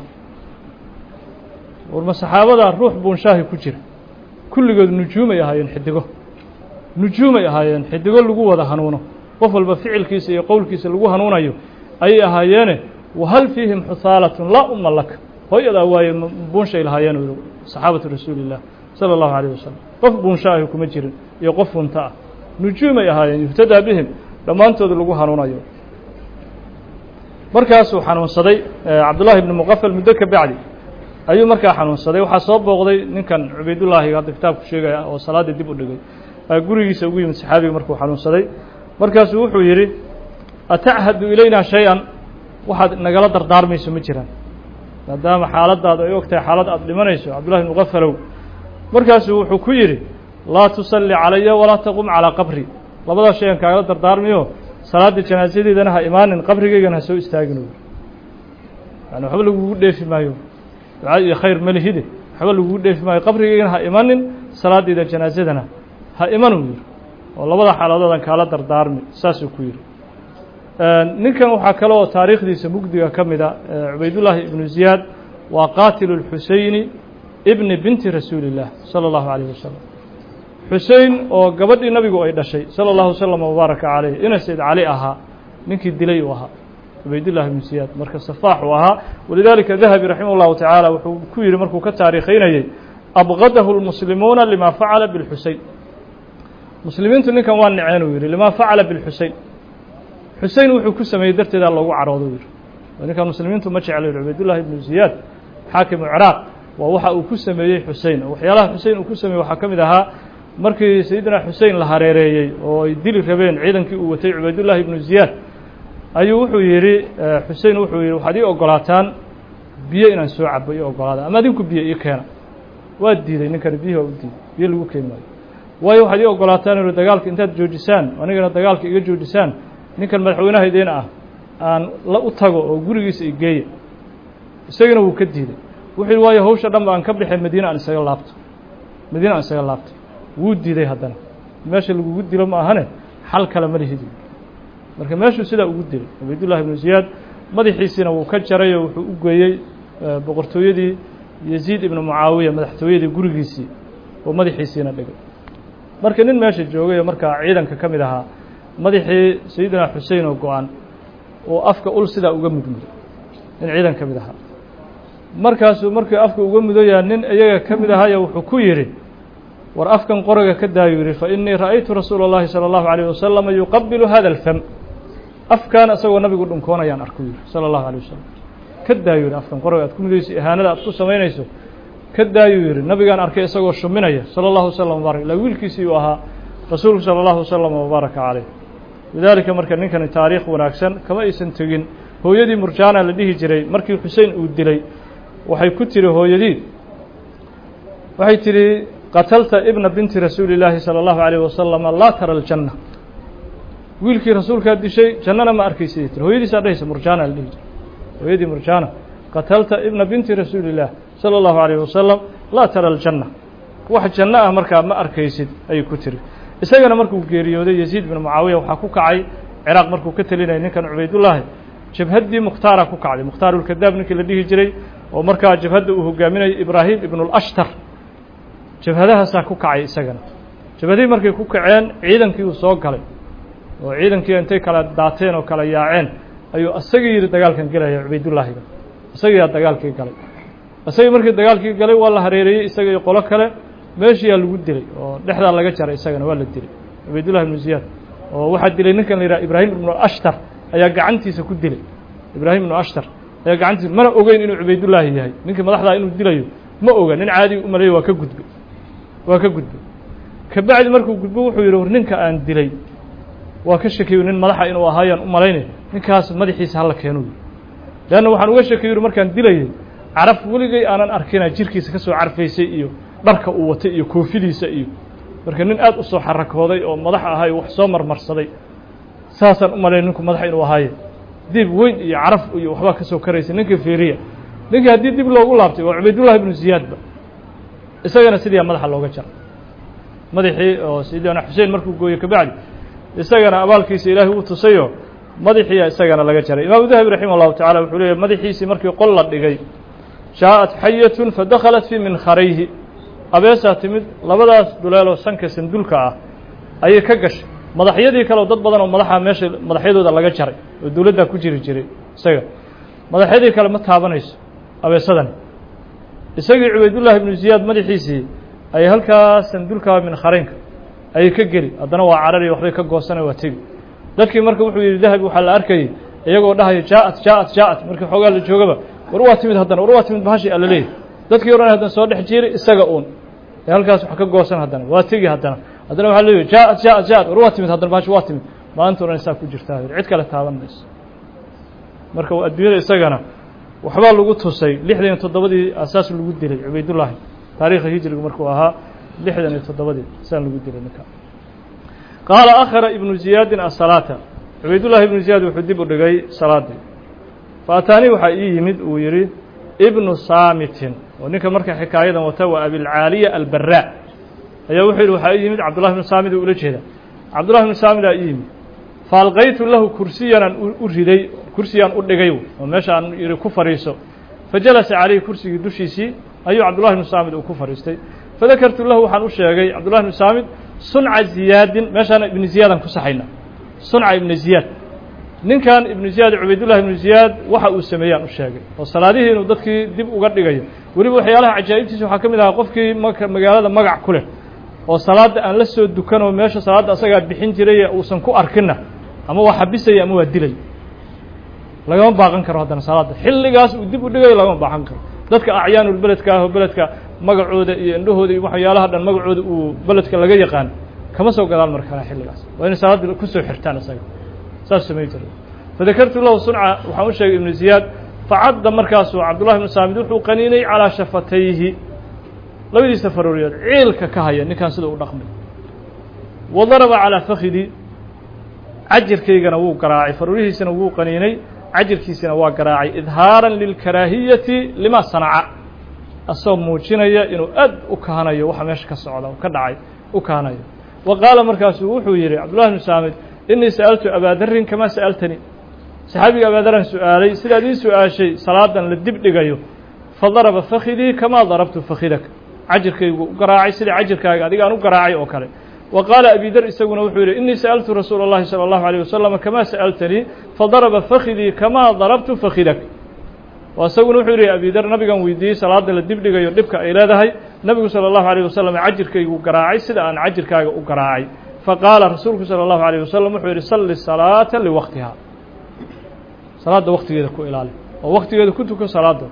war ma saxaabadaa ruux buunshaahi ku jira kulligood nujuumay ahaayeen xidigo nujuumay ahaayeen xidigo lagu wada hanuuno qof walba ficilkiisa iyo qowlkiisa lagu hanuunayo ayay ahaayeene wahal fiihim xuhaalatun laa umma laka hooyadaa waaye ma buunshay lahaayeen uu yihi saxaabatu rasuuli illah sala allahu calayh wasalam qof buunshaahi kuma jirin iyo qof funta ah nujuumay ahaayeen yuhtadaa bihim dhammaantood lagu hanuunayo markaasuu xanuunsaday cabdullahi ibnu muqafal muddo ka bacdi ayuu markaa xanuunsaday waxaa soo booqday ninkan cubaydullaahi hadda kitaabku sheegaya oo salaadda dib u dhigay gurigiisa ugu yimid saxaabiga markuu xanuunsaday markaasuu wuxuu yidhi atachadu ilaynaa shay-an waxaad nagala dardaarmayso ma jiraan maadaama xaaladaada ay og tahay xaalad aad dhimanayso cabdullahi ibnu muqafalow markaasuu wuxuu ku yidhi laa tusalli calaya walaa taqum calaa qabri labadaa shay an kaagala dardaarmayo salaadda janaasadeedana ha imaanin qabrigaygana ha soo istaagin yani waxba lagugu dheefi maayo ducaa iyo khayr malihide waxba lagugu dheefi maayo qabrigaygana ha imanin salaadeyda janaasadana ha imanuu yidhi oo labada xaaladoodan kaala dardaarmi saasuu ku yidhi ninkan waxaa kale oo taariikhdiisa mugdiga ka mida cubaydullaahi ibnu ziyaad waa qaatilu lxuseyni ibni binti rasuuli illah sala allahu calayh wasalam xusein oo gabadhii nabigu ay dhashay sala allahu wasalam wabaaraka calayh ina sayd cali ahaa ninkii dilay uu ahaa cubaydullahi ibnu ziyaad marka safaax uu ahaa walidaalika dahabi raximah llahu tacaala wuxuu ku yidhi markuu ka taariikhaynayey abgadahu lmuslimuuna lima facala bilxusein muslimiintu ninkan waa naceen uu yidhi lima facala bilxusein xusein wuxuu ku sameeyey darteedaa loogu caroodo yidhi ninkan muslimiintu ma jeclo yidhi cubaydullahi ibnu ziyaad xaakimu ciraaq waa waxa uu ku sameeyey xusein oo waxyaalaha xusein uu ku sameeyey waxaa ka mid ahaa markii sayidina xusein la hareereeyey oo ay dili rabeen ciidankii uu watay cubaydullahi ibnu ziyaad ayuu wuxuu yidhi xusein wuxuu yidhi waxaad ii ogolaataan biyo inaan soo cabo ii ogolaada ama adinku biyo ii keena waa diiday ninkani biyihi waa u diiday biyo lagu keeni maayo waayo waxaad ii ogolaataan inuu dagaalka intaad joojisaan anigana dagaalka iga joojisaan ninkan madaxweynaha idiin ah aan la u tago oo gurigiisa igeeya isagana wuu ka diiday wuxuu yidhi waayo hawsha dhan ba aan ka baxay madiine aan isaga laabto madiine aan isaga laabto wuu diiday haddana meesha lagugu dilo ma ahane xal kale ma lihidi marka meeshuu sidaa ugu dilay cubaydullahi ibnu ziyaad madaxiisiina wuu ka jaray oo wuxuu u geeyey boqortooyadii yaziid ibnu mucaawiya madaxtooyadii gurigiisii oo madaxiisiina dhigay marka nin meesha joogay oo markaa ciidanka ka mid ahaa madaxii sayidina xusein oo go-an oo afka ul sidaa uga mudmuday nin ciidan ka mid ahaa markaasuu markii afka uga mudayaa nin iyaga ka mid ahaya wuxuu ku yidhi war afkan qoriga ka daayu yidhi fa innii ra'aytu rasuula اllahi salى اllahu عalيه wasalama yuqabilu hada اlfam afkan isagoo nabigu dhunkoonayaan arku yidhi salى اllahu alيه wasalam ka daayu yidhi afkan qoriga aad ku mudayso ihaanada aad ku samaynayso ka daayuu yidhi nabigaan arkay isagoo shuminaya salى اllahu wasalam wbarak ilaa wiilkiisii uu ahaa rasuulku salى اllahu wasalam wabaaraka calayh lidaalika marka ninkani taariikh wanaagsan kama aysan tegin hooyadii murjaana la dhihi jiray markii xusein uu dilay waxay ku tiri hooyadii waxay tidhi qatalta ibna binti rasuuli اllaahi salى اllahu عalيyh wasalama laa tara aljanna wiilkii rasuulkaa dishay jannana ma arkaysa tiri hooyadiisaa dhahaysa murjaana la dhihi jiray hooyadii murjaana qatalta ibna binti rasuuli اllah salى اllahu عalيyh wasalam laa tara aljanna wax janno ah markaa ma arkaysid ayay ku tiri isagana markuu geeriyooday yaziid bin mucaawiya waxaa ku kacay ciraaq markuu ka telinayay ninkan cubaydullaahi jabhaddii mukhtaara ku kacday mukhtaarulkadaab ninkii la dhihi jiray oo markaa jabhadda uu hogaaminayay ibraahim ibnulashtar jabhadahaasaa ku kacay isagana jabhadihii markay ku kaceen ciidankii uu soo galay oo ciidankii intay kala daateen oo kala yaaceen ayuu isagii yidhi dagaalkan gelaya cubaydullaahiga isagiyaa dagaalkii galay isagii markii dagaalkii galay waa la hareereeyey isaga iyo qolo kale meeshiyaa lagu dilay oo dhexdaa laga jaray isagana waa la dilay cubaydullahi ibnu ziyaad oo waxaa dilay ninkan la yidhaha ibraahim ibnu ashtar ayaa gacantiisa ku dilay ibraahim ibnu ashtar ayaa gacantiisa mana ogeyn inuu cubaydullaahi yahay ninkii madaxdaa inuu dilayo ma oga nin caadi u maleeyo waa ka gudbay waa ka gudbay kabacdi markuu gudbo wuxuu yidhi war ninka aan dilay waa ka shakiyo nin madaxa inuu ahaayaan u malaynay ninkaas madaxiisa hala keenu leanna waxaan uga shakiyo yidhi markaan dilayay caraf weligay aanan arkina jirkiisa ka soo carfaysay iyo dharka uu watay iyo koofidiisa iyo marka nin aad u soo xarakooday oo madax ahay wax soo marmarsaday saasaan u malayn ninku madaxa inuu ahaaye dib weyn iyo caraf iyo waxbaa ka soo karaysay ninkii fiiriya ninkii haddii dib loogu laabtay waa cubaydullahi ibnu ziyaadba isagana sidiiyaa madaxa looga jaray madaxii oo sayidina xuseen markuu gooyey kabacdi isagana abaalkiisa ilaahay uu tusayo madaxiiya isagana laga jaray imaamu dahabi raximah llahu tacala wuxuu leeyahy madaxiisii markii qol la dhigay jaaءat xayatun fadakhalat fii minkarayhi abeesaa timid labadaas duleeloo sanka sandulka ah ayay ka gashay madaxyadii kaleo dad badan oo madaxa meesha madaxyadooda laga jaray oo dowladdaa ku jiri jiray isaga madaxyadii kale ma taabanayso abeesadani isagii cubaydullaahi ibnu ziyaad madaxiisii ayay halkaas sandulkaa minkharaynka ayay ka geli haddana waa carari waxbay ka goosana waa tegi dadkii marka wuxuu yidhi dahabi waxaa la arkayay iyagoo dhahaya jaaءat jaaءat jaaءat markii xoogaa la joogaba war waa timid haddana war waa timid bahashi alla leeyahy dadkii o dhan haddana soo dhex jiiri isaga uun ee halkaas wax ka goosan haddana waa tegi haddana haddana waxaa leeyahy jaaءat jaaءat jaaءat war waa timid haddana bahashi waa timid maanta o dhan isaa ku jirtaa cid kale taaban mayso marka adduunyada isagana waxbaa lagu tusay lixdan iyo toddobadii asaas lagu dilay cubaydullaahi taariikha hijrigu markuu ahaa lixdan iyo toddobadii saan lagu dilay ninka qaala akhara ibnu ziyaadin asalaata cubaydullaahi ibnu ziyaad wuxuu dib u dhigay salaadii fa ataanii waxaa ii yimid uu yidhi ibnu saamitin oo ninka marka xikaayadan wata waa abilcaaliya albaraa ayaa wuxuu yidhi waxaa ii yimid cabdullahi ibnu saamid oo ula jeeda cabdullahi ibnu saamid aa ii yimid faalqaytu lahu kursiyanaan u riday kursiyaan u dhigay oo meesha aan yidhi ku fadhiiso fajalasa calayhi kursigii dushiisii ayuu cabdullahi ibnu saamid uu ku fadhiistay fadakartu lahu waxaan u sheegay cabdullahi ibnu saamid sunca ziyaadin meeshaana ibnu ziyaadaan ku saxayna sunca ibnu ziyaad ninkan ibnu ziyaad cubaydullahi ibnu ziyaad waxa uu sameeyaan u sheegay oo salaadihii inuu dadkii dib uga dhigayo weliba waxyaalaha cajaa'ibtiisa waxaa ka mid ahaa qofkii maka magaalada magac ku leh oo salaadda aan la soo dukanoo meesha salaadda asagaa bixin jiray uusan ku arkinna ama waa xabisaya ama waa dilay lagama baaqan karo haddana salaadda xilligaas uu dib u dhigayo lagama baaqan karo dadka acyaanul beledka ah oo beledka magacooda iyo indhahooda iyo waxyaalaha dhan magacooda uu beledka laga yaqaan kama soo gadaal mar kale xilligaas waa inay salaadda kusoo xirtaan isaga saas samayn jiray fadakartu lahu sunca waxaan u sheegay ibnu ziyaad facadda markaasuu cabdullahi ibnu saamid wuxuu qaniinay calaa shafatayhi labadiisa farooriyood ciilka ka haya ninkan sida u dhaqmay wa daraba calaa fakidi cajirkaygana wuu garaacay faroorihiisana wuu qaniinay cajirkiisina waa garaacay idhaaran lilkaraahiyati lima sanaca asagoo muujinaya inuu aad u kahanayo waxa meesha ka socda oo ka dhacay u kahanayo wa qaala markaasuu wuxuu yidhi cabdullahi bnu saamid inii sa'altu abaadarrin kamaa sa'altanii saxaabiga abaadarran su-aalay sidaad ii su-aashay salaadan la dib dhigayo fadaraba fakidii kamaa darabtu fakidak cajirkaygu u garaacay sida cajirkaaga adiga aan u garaacay oo kale wa qaala abidar isaguna wuxuu yidhi inii sa'altu rasuula اllahi salى اllahu alيه wasalam kamaa sa'altanii fadaraba fakidii kamaa darabtu fakidak oo isaguna wuxuu yidhi abidar nabigan weydiiyey salaada la dib dhigayo dhibka ay leedahay nabigu salى اllahu alيه wasalam cajirkaygu garaacay sida aan cajirkaaga u garaacay faqaala rasuulku salى اllahu alيه wasalam wuxuu yidhi salli salaata liwaqtiha salaadda waktigeeda ku ilaali oo waktigeeda ku tuko salaada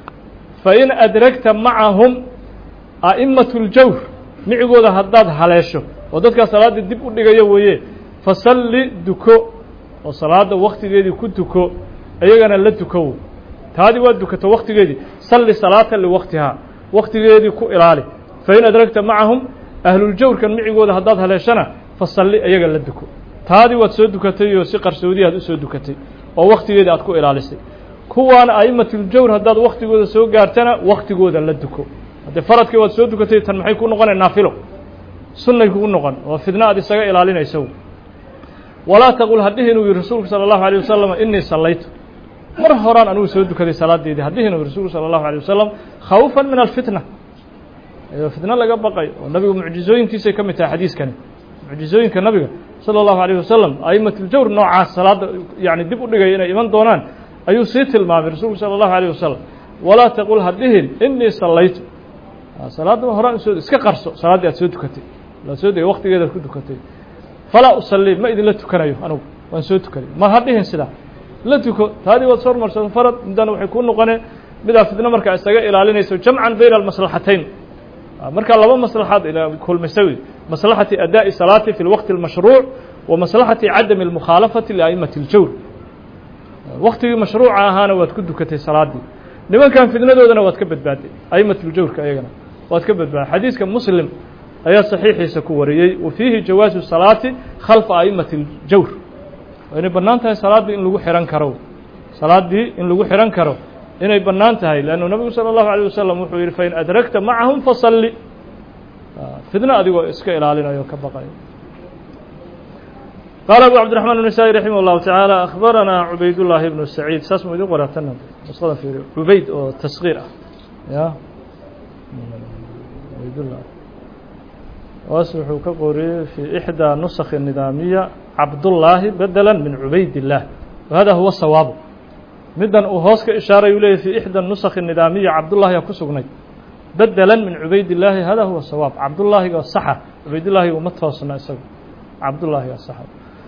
fain adragta macahum a'imaة اljawr micigooda haddaad haleesho oo dadkaa salaadda dib u dhigaya weeye fasalli duko oo salaadda waktigeedii ku tuko iyagana la tukow taadii waa dukato waktigeedii salli salaata liwaqtihaa waktigeedii ku ilaali fain adragta macahum ahluljawrkan micigooda haddaad haleeshana fasalli iyaga la duko taadii waad soo dukatay oo si qarsoodi aad u soo dukatay oo waktigeedii aad ku ilaalisay kuwaana a'imatljawr haddaad waktigooda soo gaartana waktigooda la duko haddee faradkii waad soo dukatay tan maxay ku noqonay naafilo sunnay kugu noqon oo fidna aad isaga ilaalinayso walaa taqul hadhihin uu yihi rasuulku salى اllahu alيه wasalam inii sallaytu mar horaan anugu soo dukaday salaadeedii hadhihin uu rasuulku salى اllahu alيه wasalam khawfa min alfitna iyadoo fitno laga baqay oo nabigu mucjizooyinkiisay ka mid tahay xadiiskani mucjizooyinka nabiga sala allahu alayh wasalam a'imatljawr noocaas salaadda yani dib u dhigaya inay iman doonaan ayuu sii tilmaamay rasuulku sala allahu alayh wasalam walaa taqul ha dhihin inii sallaytu salaadda horaan usoo iska qarso salaaddii aad soo tukatay aad soo degay waktigeedaad ku tukatay falaa usallii ma idinla tukanayo anugu waan soo tukanay ma ha dhihin sidaa la tuko taadii waad soo hormarsato farad midana waxay kuu noqonee midaa fidno markaa isaga ilaalinayso jamcan bayna almaslaxatayn markaa laba maslaxaad kulmaysa wey maslaxati adaa'i salaati fi lwaqti اlmashruuc wa maslaxati cadami اlmukhaalafati lia'imati اljawr waktigii mashruuca ahaana waad ku dukatay salaaddii nimankan fidnadoodana waad ka badbaaday a'imat ljawrka iyagana waad ka badbaaday xadiiska muslim ayaa saxiixiisa ku wariyey wa fiihi jawaasu salaati khalfa a'imati اljawr waa inay bannaan tahay salaaddii in lagu xihan karo salaaddii in lagu xihan karo inay bannaan tahay leannu nabigu salى اllahu alيه wasalam wuxuu yihi fain adragta macahum fasalli fidno adigoo iska ilaalinayo ka baqayo qaala abu cabdiraxmaan النasaaئي raximah اllahu taعaalى akhbaranaa cubaydاllahi ibnu saciid saas mu idin qoratana nusqada fiiriyo cubayd oo taskiir ah ya cubaydullah waas wuxuu ka qoriyey fii ixdaa nusakhi nidaamiya cabdullaahi bedela min cubayd الlah wahada huwa sawaabu middan uu hoos ka ishaaray uu leeyay fii ixda nusakhi nidaamiya cabdullaahiga ku sugnay bedela min cubayd illaahi hada huwa sawaab cabdullaahiga saxa cubaydillaahiga uma toosna isagu cabdullaahiga saxa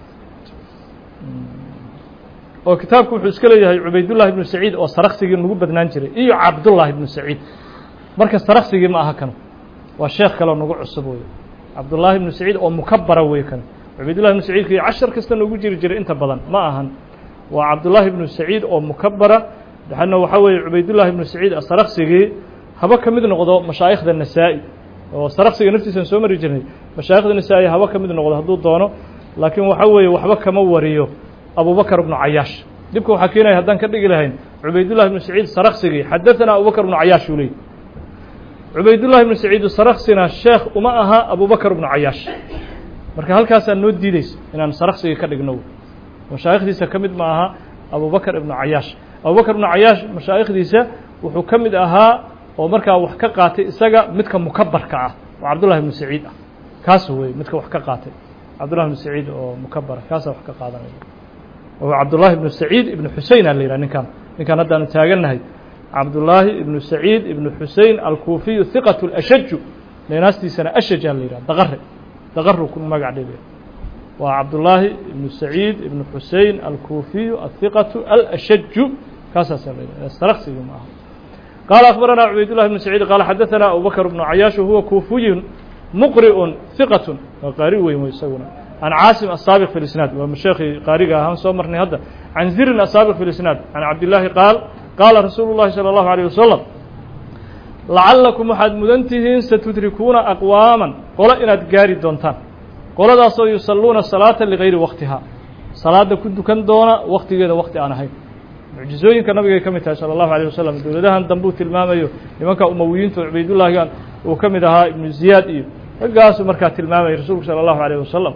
oo kitaabku wuxuu iska leeyahay cubaydullahi ibnu saciid oo saraksigii nagu badnaan jiray iyo cabdullaahi ibnu saciid marka saraksigii ma aha kanu waa sheekh kaleo nagu cusub wey cabdullaahi ibnu saciid oo mukabara wey kan cubaydullahi ibnu saciidka iyo cashar kasta noogu jiri jiray inta badan ma ahan waa cabdullaahi ibnu saciid oo mukabara daxana waxaa weeye cubaydullahi ibnu saciid asaraksigii haba ka mid noqdo mashaa'ikhda nasaa-i oo saraksiga naftiisan soo mari jirnay mashaayikhda nasaa-i haba ka mid noqdo hadduu doono laakiin waxaa weeye waxba kama wariyo abubakr ibnu cayaash dhibka waxaa keenaya haddaan ka dhigi lahayn cubaydullahi ibnu saciid saraksigii xadaثana abubakr ibnu cayaash uu leeyay cubaydullahi ibnu saciid saraksina sheekh uma aha abubakr ibnu cayaash marka halkaasaa noo diideysa inaan saraksigii ka dhigno mashaayikhdiisa ka mid ma aha abubakr ibnu cayaash abubakr ibnu cayaash mashaayikhdiisa wuxuu ka mid ahaa oo markaa wax ka qaatay isaga midka mukabarka ah oo cabdullahi ibnu saciid ah kaas wey midka wax ka qaatay cabdullahi ibnu saciid oo mukabara kaasaa wax ka qaadanaya oo cabdullaahi ibnu saciid ibnu xusein a la yidhah ninkan ninkan haddaanu taagannahay cabdullaahi ibnu saciid ibnu xusein alkuufiyu hiqatu lashaju neenaastiisana ashajaa la yidhah daqare daqaru ku magac dhigaya waa cabdullaahi ibnu saciid ibnu xusein alkuufiyu ahiqatu alashaju kaasaasaa la yidhah saraksigi ma aha qaala akhbaranaa cubaydullahi ibnu saciid qaala xadaثana abubakr ibnu cayaash huwa kuufiyun muqri'un hiqatun waa qaari weyn wey isaguna can caasim asaabiq fi lisnaad waa sheekii qaariga ahaan soo marnay hadda can zirin asaabiq fi lisnaad can cabdillaahi qaal qaala rasuulu llahi salى allahu alيyh wasalam lacallakum waxaad mudan tihiin satudrikuuna aqwaaman qolo inaad gaari doontaan qoladaasoo yusalluuna salaata ligayri waktiha salaada ku dukan doona waktigeeda wakti aan ahayn mucjizooyinka nabigay ka mid tahay salى allahu alيه wasalam dowladahan dambuu tilmaamayo nimanka umawiyiinta cubaydullaahigan uu ka mid ahaa ibnu ziyaad iyo raggaasuu markaa tilmaamayay rasuulku salى allahu alيyh wasalam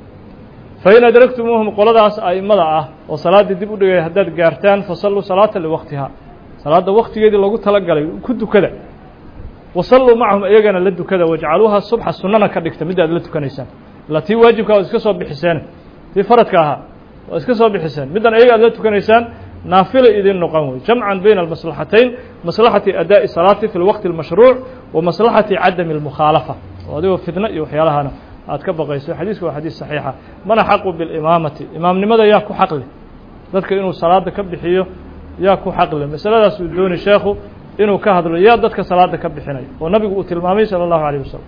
fain adragtumuuhum qoladaas a'immada ah oo salaaddii dib u dhigay haddaad gaartaan fasalluu salaata liwaktiha salaadda waktigeedii lagu talagalay ku dukada wasalluu macahum iyagana la dukada wajcaluuha subxa sunnana ka dhigta midda aad la tukanaysaan ila tii waajibka waad iska soo bixiseen tii faradka ahaa waad iska soo bixiseen middan iyaga aad la tukanaysaan naafila idin noqon wey jamcan bayna almaslaxatayn maslaxati adaa'i salaati fi lwaqti اlmashruuc wa maslaxati cadami اlmukhaalafa oo adigoo fidno iyo waxyaalahana aad ka baqayso xadiisku waa xadiis saxiixa mana xaqu bilimaamati imaamnimada yaa ku xaqle dadka inuu salaada ka bixiyo yaa ku xaqle masaladaas uu dooni sheekhu inuu ka hadlo yaa dadka salaada ka bixinayo oo nabigu uu tilmaamay salى اllahu alيه wasalam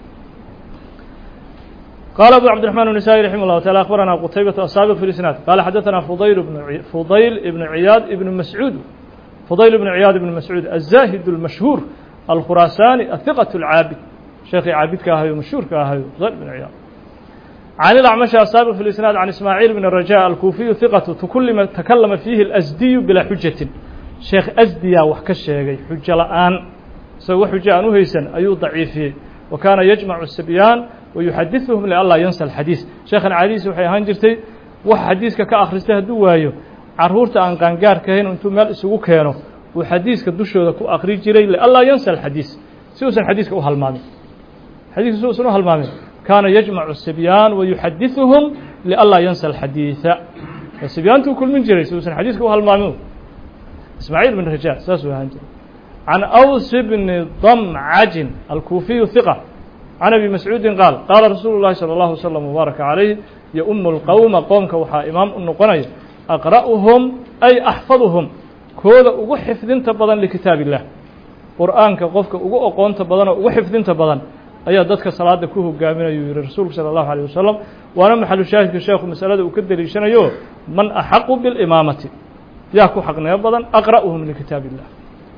قال أبو عبد الرحمن النسائي رحمه الله تعالى أخبرنا قتيبة السابق في الإسناد قال حدثنا فضيل بن عي... فضيل بن عياد بن مسعود فضيل بن عياد بن مسعود الزاهد المشهور الخراساني الثقة العابد شيخ عابد كاهيو مشهور كاهيو فضيل بن عياد عن الأعمش السابق في الإسناد عن إسماعيل بن الرجاء الكوفي ثقة تكلم تكلم فيه الأزدي بلا حجة شيخ أزديا وحكى الشيخ حجة الآن سوى حجة أنه هيسن أيو ضعيفي وكان يجمع السبيان ويحدثهم لألا ينسى الحديث شيخنا عديس waxay ahaan jirtay wax xadiiska ka akhristay hadduu waayo caruurta aan qaangaarka ahayn intuu meel isugu keeno uu xadiiska dushooda ku akri jiray liallaa yansa alxadiis si uusan xadiiska u halmaamin xadiiska si uusan u halmaamin kaana yajmacu sibyaan wayuxadiثuhum lianlaa yansa alxadiiثa sibyaantuu kulmin jiray si uusan xadiiska u halmaamin ismaaciil bn raja saasuu ahaan jiray can aws bni damcajin alkuufiyu hiqa can abi mascuudin qaal qaala rasuulu llahi salى اllahu wslm wbaaraka calayh yaumu lqowma qoomka waxaa imaam u noqonaya aqra'uhum ay axfaduhum kooda ugu xifdinta badan likitaab illah qur'aanka qofka ugu oqoonta badan oo ugu xifdinta badan ayaa dadka salaada ku hogaaminayuu yihi rasuulku salى اllahu alيه wasalam waana maxalu shaahidka sheekhu masalada uu ka deliishanayo man axaqu biاlimaamati yaa ku xaqnimo badan aqra'uhum likitaab illah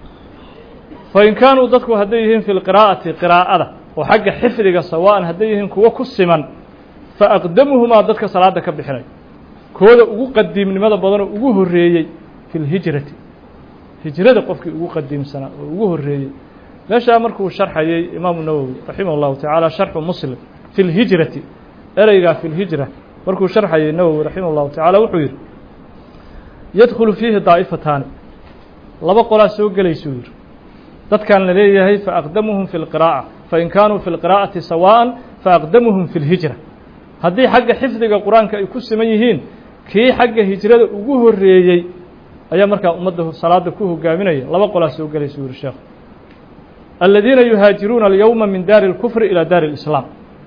fain kaanuu dadku hadday yihiin fi lqiraa'ati qiraa'ada oo xagga xifdiga sawa'an hadday yihiin kuwo ku siman faaqdamuhumaa dadka salaada ka bixinay kooda ugu qadiimnimada badan oo ugu horreeyey fi lhijrati hijrada qofkii ugu qadiimsanaa oo ugu horreeyey meeshaa markuu sharxayey imaamu nawowi raximah اllahu tacaala sharxu muslim fi lhijrati ereygaa fi lhijra markuu sharxayey nawowi raximah اllahu tacaala wuxuu yidhi yadkhulu fiihi daa'ifataani laba qolaa soo gelaysuu yidhi dadkan la leeyahay faaqdamuhum fi lqiraa'a fain kaanuu fi lqiraa'ati sawa'an faaqdamuhum fi lhijra haddii xagga xifdiga qur-aanka ay ku siman yihiin kii xagga hijrada ugu horreeyey ayaa markaa ummadda salaada ku hogaaminaya laba qolaa soo gelaysa yuri sheekhu aladiina yuhaajiruuna alyowma min daari اlkufri ilaa daari اlislaam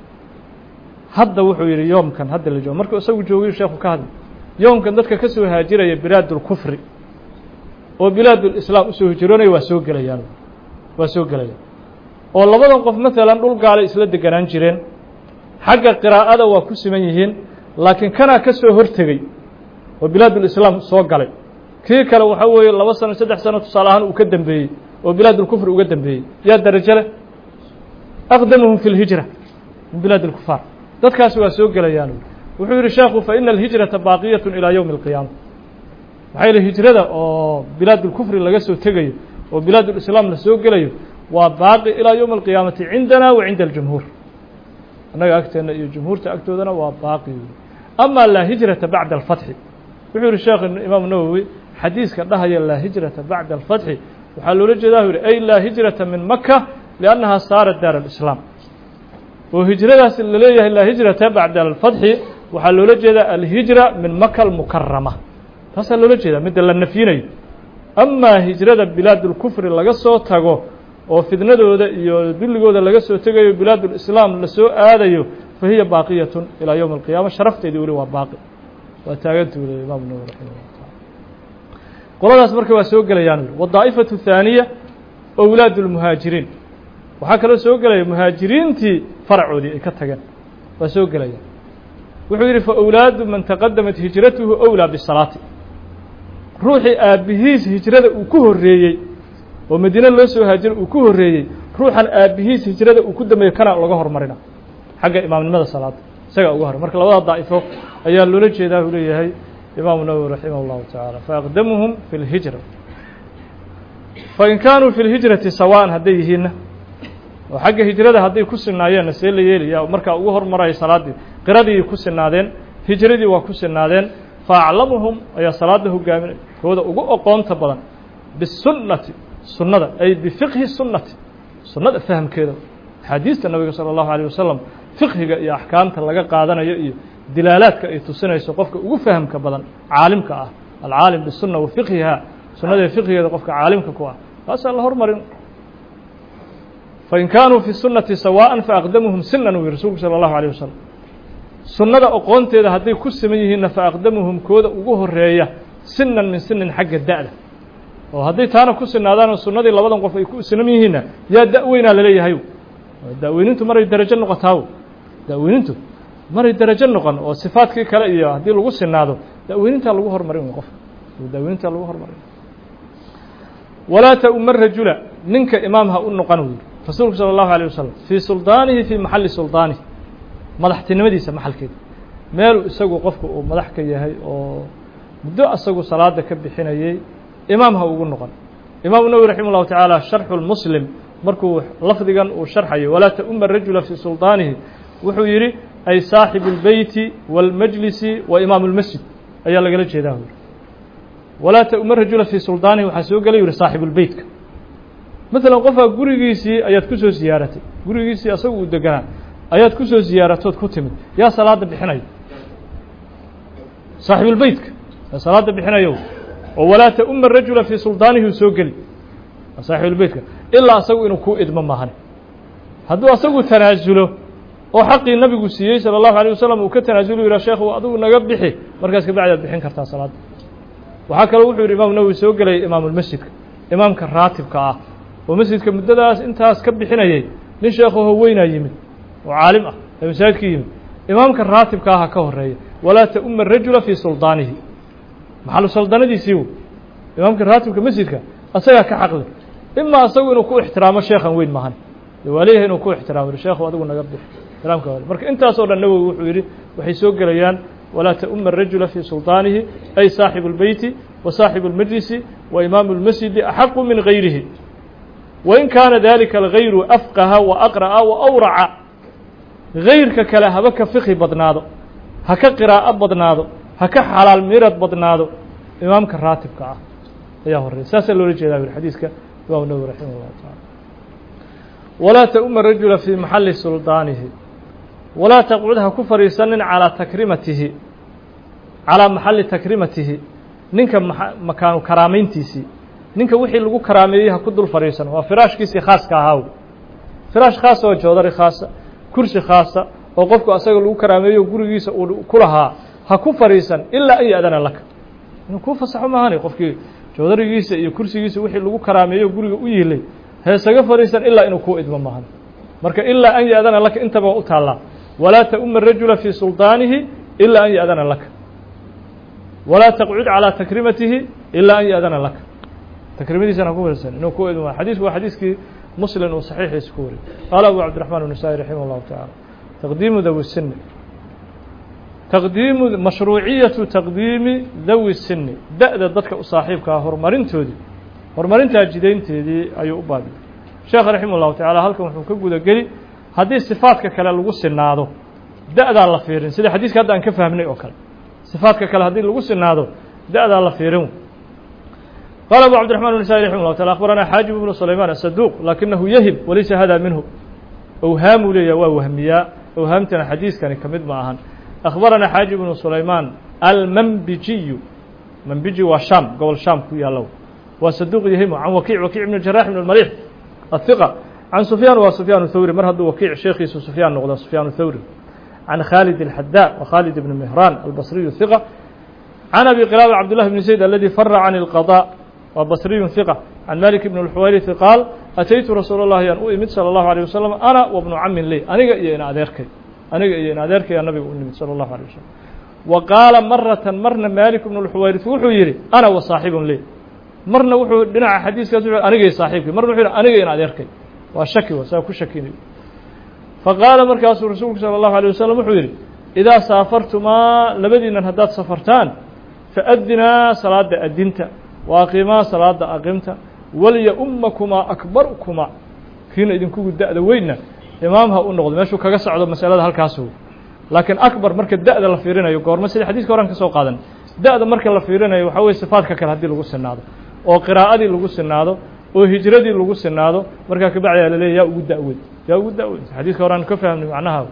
hadda wuxuu yidhi yoomkan hadda la joogo markuu isagu joogiyu sheekhu ka hadlay yoomkan dadka ka soo haajiraya bilaad اlkufri oo bilaad lislaam usoo hijroonaya waa soo gelayaan waa soo gelayaan oo labadan qof maalan dhul gaalay isla deganaan jireen xagga qiraa'ada waa ku siman yihiin laakiin kanaa ka soo hortegey oo bilaadulislaam soo galay kii kale waxaa weeye laba sano saddex sano tusaale ahaan uu ka dembeeyey oo bilaadulkufri uga dembeeyey yaa darajo leh aqdamuhum fi lhijra min bilaad اlkufaar dadkaasi waa soo gelayaan wuxuu yidhi sheekhu faina alhijrata baaqiyat ilaa yowmi اlqiyaama maxaa yeele hijrada oo bilaadulkufri laga soo tegayo oo bilaadulislaam la soo gelayo waa baaqi ilaa yowmi alqiyaamati cindana wa cinda aljumhuur annaga agteenna iyo jumhuurta agtoodana waa baaqi ama laa hijrata bacda alfatxi wuxuu yihi sheekh imaam nawowi xadiiska dhahaya laa hijrata bacda alfatxi waxaa loola jeedaa u yihi ay laa hijrata min maka liannaha saarat daar alislaam oo hijradaas laleeyahay laa hijrata bacda alfatxi waxaa loola jeedaa alhijra min maka almukarama taasaa loola jeedaa midda la nafyinayo amaa hijrada bilaadulkufri laga soo tago oo fidnadooda iyo dulligooda laga soo tegayo bilaadulislaam lasoo aadayo fa hiya baaqiyatun ilaa yowmi alqiyaama sharafteedii weli waa baaqi waa taagantu le imaamu nawowi raximah llah taala qoladaas marka waa soo gelayaan ui wadaa'ifatu thaaniya owlaad lmuhaajiriin waxaa kaloo soo gelaya muhaajiriintii faracoodii ay ka tageen waa soo gelayaan wuxuu yidhi fa owlaadu man taqadamat hijratuhu owlaa bisalaati ruuxii aabbihiis hijrada uu ku horreeyey oo madiine loo soo haajiro uu ku horreeyey ruuxan aabbihiis hijrada uu ku dambeeyo kana laga hormarina xagga imaamnimada salaada isagaa uga hor marka labada daa'ifo ayaa loola jeedaa uu leeyahay imaamu nawowi raximah اllahu tacaala faaqdamuhum fi اlhijra fain kaanuu fi lhijrati sawaan hadday yihiinna oo xagga hijrada hadday ku sinaayeenna see la yeelaya markaa ugu hormaraya salaaddii qiradii ku sinaadeen hijradii waa ku sinaadeen faaclamuhum ayaa salaada hogaaminay kooda ugu oqoonta badan bisunnati sunnada ay bifiqhi sunnati sunnada fahamkeeda axaadiista nabiga salى اllahu alيه wasalam fiqhiga iyo axkaamta laga qaadanayo iyo dilaalaadka ay tusinayso qofka ugu fahamka badan caalimka ah alcaalim bisunna wa fiqhiha sunnada fiqhigeeda qofka caalimka ku ah taasaa la hormarin fain kaanuu fi sunnati sawaan faaqdamuhum sinan uu yihi rasuulku salى اllahu alيه wasalam sunnada oqoonteeda hadday ku siman yihiinna faaqdamuhum kooda ugu horeeya sinan min sinin xagga da'da oo hadday taana ku sinaadaanoo sunnadii labadan qof ay ku sinan yihiinna yaa da-weynaa laleeyahay da-weynintu maray darajo noqotaaw da-weynintu maray darajo noqon oo sifaadkii kale iyo haddii lagu sinaado da-weynintaa lagu hormarin wey qofka da-weynintaa lagu hormarin walaa ta-uma rajula ninka imaam ha u noqon uu yihi rasuulku salى اllahu alيه wasalam fii suldaanihi fii maxalli suldaanihi madaxtinimadiisa maxalkeeda meeluu isagu qofku uu madax ka yahay oo muddo isagu salaada ka bixinayey imaam ha ugu noqon imaamu nawowi raximah اllahu tacaala sharxu lmuslim markuu lafdigan uu sharxayo walaa ta-uma rajula fii suldaanihi wuxuu yidhi ay saaxibu اlbeyti wاlmajlisi wa imaamu اlmasjid ayaa lagala jeedaa uri walaa ta-uma rajula fii suldaanihi waxaa soo gelay yihi saaxibulbeytka maalan qofaa gurigiisii ayaad ku soo siyaaratay gurigiisii asagu uu deganaa ayaad ku soo ziyaaratood ku timid yaa salaada bixinaya saaxibulbeytka yaa salaada bixinayo oo walaa ta'uma rajula fii suldaanihi u soo geli saaxibulbeytka ilaa asagu inuu ku idmo maahane hadduu asagu tanaasulo oo xaqii nabigu siiyey salى الlahu عalيه wasalam uu ka tanaasulo yihah sheekhu adigu naga bixi markaas kabacdi aad bixin kartaa salaadda waxaa kaloo wuxuu yidhi imam nawowi soo gelayay imaamulmasjidka imaamka raatibka ah oo masjidka muddadaas intaas ka bixinayay nin sheekhaho weynaa yimid oo caalim ah ee masaajidka yimid imaamka raatibka aha ka horeeya walaa ta'uma rajula fii suldaanihi maxalu saldanadiisii w imaamka raatibka masjidka asagaa ka xaqle ima asagu inuu ku ixtiraamo sheekhan weyn mahan waa leeyahay inuu ku ixtiraamo sheekhu adigu naga bix ixtiraamka marka intaas oo dhan nawowi wuxuu yidhi waxay soo gelayaan walaa ta'uma الrajula fii sulطaanihi ay saaxibu اlbeyti wa saaxibu اlmajlisi wa imaamu اlmasjidi axaqu min gayrihi wain kaana dalika algayru afqaha wa aqra'a wa awraca gayrka kale haba ka fiqhi badnaado ha ka qiraa'o badnaado ha ka xalaal mirad badnaado imaamka raatibka ah ayaa horeya saasaa loola jeedaa yuri xadiiska imam nawowi raximah اllahu taala walaa ta'uma rajula fii maxali suldaanihi walaa taqcud ha ku fadhiisanin calaa takrimatihi calaa maxalli takrimatihi ninka makaanu karaamayntiisii ninka wixii lagu karaameeyey ha ku dul fadhiisan waa firaashkiisii khaaska ahaaw firaash khaasa oo joodari khaasa kursi khaasa oo qofku asaga lagu karaameeyo gurigiisa uu ku lahaa ha ku fadhiisan ilaa an ya-dana laka inuu kuu fasaxo maahani qofkii joodarigiisa iyo kursigiisa wixii lagu karaameeyo guriga u yiilay heesaga fadhiisan ilaa inuu kuu idmo maahan marka ilaa an ya-dana laka intaba u taallaa walaa ta'uma rajula fii suldaanihi ilaa an ya-dana laka walaa taqcud calaa takrimatihi ilaa an ya-dana laka takrimadiisana ku fadhiisan inuu kuu idmo xadiisku waa xadiiskii muslim uu saxiixiisa ku wariyay qaala abu cabdiraxmaan النasaaئي raximah اllahu taعala taqdiimu dawi sini taqdiimu mashruuciyatu taqdiimi dawi sini da-da dadka u saaxiibkaa horumarintoodii horumarintaa jidaynteedii ayuu u baabiyey sheekh raximah اllahu taعala halkan wuxuu ka guda geli haddii sifaadka kale lagu sinaado da-daa la fiirin sida xadiiska hadda aan ka fahmnay oo kale sifaadka kale haddii lagu sinaado da-daa la fiirin قال أبو عبد الرحمن النسائي رحمه الله تعالى أخبرنا حاجب بن سليمان الصدوق لكنه يهم وليس هذا منه أوهام لي ووهميا أوهامتنا حديث كان كمد معهن أخبرنا حاجب بن سليمان المنبجي منبجي وشام قول شام كويا لو وصدوق يهم عن وكيع وكيع بن الجراح بن المليح الثقة عن سفيان وسفيان الثوري مرهد وكيع شيخي سفيان نقضى سفيان الثوري عن خالد الحداء وخالد بن مهران البصري الثقة عن أبي قلابة عبد الله بن زيد الذي فر عن القضاء وبصري ثقة عن مالك بن الحويرث قال أتيت رسول الله أن أؤمد صلى الله عليه وسلم أنا وابن عم لي أنا إينا أديرك أنا إينا أديرك يا نبي أؤمد صلى الله عليه وسلم وقال مرة مرنا مالك بن الحويرث وحو يري أنا وصاحب لي مرنا وحو دنا حديث كذا أنا جاي صاحبك مرنا وحو أنا إينا أديرك وشكي وساكو شكيني فقال مركز رسولك صلى الله عليه وسلم وحو يري إذا سافرتما لبدينا هدات سفرتان فأدنا صلاة أدنت waaqimaa salaada aqimta walya-ummakumaa akbarukumaa kiina idinkugu da-da weynna imaam ha u noqdo meeshuu kaga socdo masalada halkaasu laakiin akbar marka da-da la fiirinayo goorma sida xadiiska horan ka soo qaadan da-da marka la fiirinayo waxaa weye sifaadka kale haddii lagu sinaado oo qiraa'adii lagu sinaado oo hijradii lagu sinaado markaa kabacdi la leeya yaa ugu da-weyn yaa ugu da-weyn xadiiska horaan ka fahmnay macnaha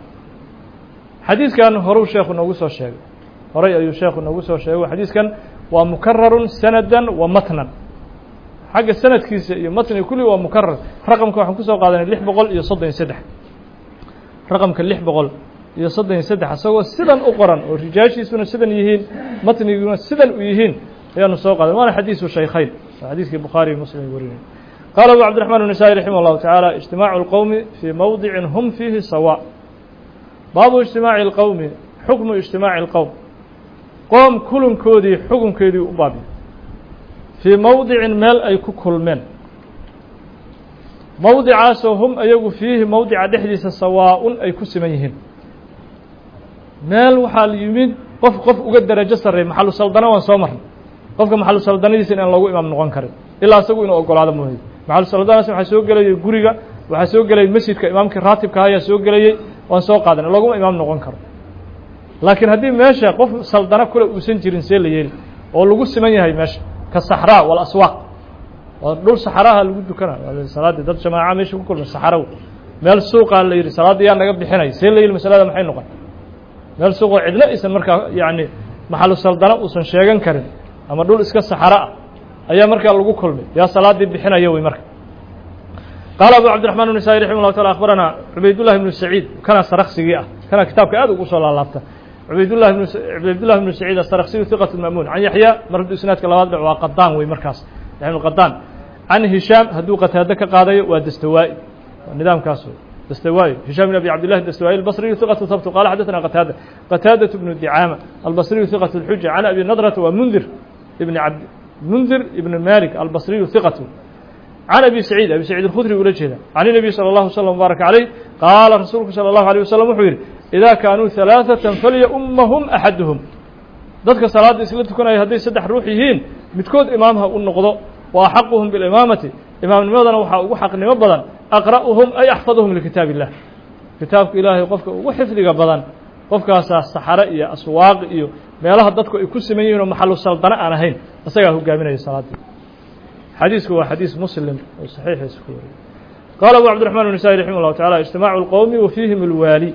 xadiiskan horuu sheekhu noogu soo sheegay horay ayuu sheekhu noogu soo sheegay xadiiskan waa mukararun sanadan wa matnan xagga sanadkiisa iyo matniga kulli waa mukarar raqamka waxaan kusoo qaadanay lix boqol iyo soddon iyo saddex raqamka lix boqol iyo soddon iyo saddex isagoo sidan u qoran oo rijaashiisuna sidan yihiin matniguna sidan u yihiin ayaanu soo qaadan waana xadiisu shaykhayn waa xadiiskii bukhaari iyo muslim ay warinay qaala abu cabdiraxmaan النasaaئي raximah اllahu taعaalى اجtimaacu اlqowmi fii mowdicin hum fiihi sawa baabu اجtimaaci اlqowmi xukmu اجtimaaci اlqowm qoom kulankoodii xukunkeedii u baabiyo fii mowdicin meel ay ku kulmeen mowdicaasoo hum ayagu fiihi mowdica dhexdiisa sawaa-un ay ku siman yihiin meel waxaa la yimid qof qof uga darajo sarreey maxalu saldana waan soo marnay qofka maxalu saldanadiisa in aan loogu imaam noqon karin ilaa isagu inuu ogolaado mooye maxalu saldanaas waxaa soo gelayay guriga waxaa soo gelayay masjidka imaamkii raatibka ayaa soo gelayey waan soo qaadanay looguma imaam noqon karo laakiin haddii meesha qof saldano kule uusan jirin see la yeeli oo lagu siman yahay meesha ka saxraa walaswaaq waa dhul saxaraha lagu dukana salaadii dad jamaaca meesha ku kulma saxaraw meel suuqaa la yidhi salaadda yaa naga bixinay see la yidhi masalada maxay noqon meel suuqoo cidna aysan markaa yacni maxalu saldana uusan sheegan karin ama dhul iska saxaro ah ayaa markaa lagu kulmay yaa salaaddii bixinaya wey marka qaala abu cabdiraxman النسائي رaximه الlah taala akhbarana cubaydالlah ibnu saciid kana saraksigii ah kana kitaabka aad ugu soo laalaabta cubaydlah cubaydullah ibnu saciid asarksiyu hiqat mamuun can yaxya mar hadduu isnaadka labaad dhac waa qadaan wey markaas yaxya qadaan can hishaam hadduu qataado ka qaadayo waa dastawaa'i waa nidaamkaas wey dastawaa'i hishaam ibn abi cabdillahi dastawaa'i albasriyu hiqatu habtu qaala xadaثana qataada qataadaة bnu dicaama albasriyu hiqat اlxuja can abi nadrata waa mundir ibn abd mundir ibn malik albasriyu hiqatu can abi saciid abi saciid alkhudri ula jeeda can الnabiy salى اllahu slm mbaaraka عaleyh qaala rasuulku salى اllahu alيه wasalam wuxuu yidhi idaa kaanuu ثalaaثaةa falyaummahum axaduhum dadka salaadda isla tukanaya hadday saddex ruux yihiin midkood imaamha u noqdo wa axaquhum bilimaamati imaamnimadana waxaa ugu xaqnimo badan aqra'uhum ay axfaduhum likitaab illah kitaabka ilaahay qofka ugu xifdiga badan qofkaasaa saxare iyo aswaaq iyo meelaha dadku ay ku siman yihin oo maxalu saldana aan ahayn isagaa hogaaminaya salaaddii xadiisku waa xadiis muslim oo saxiixiisa ku wariyay qaala abu cabdiraxman النسائي raximah الlahu taعala اجtimaacu اlqowmi wa fiihim اlwaali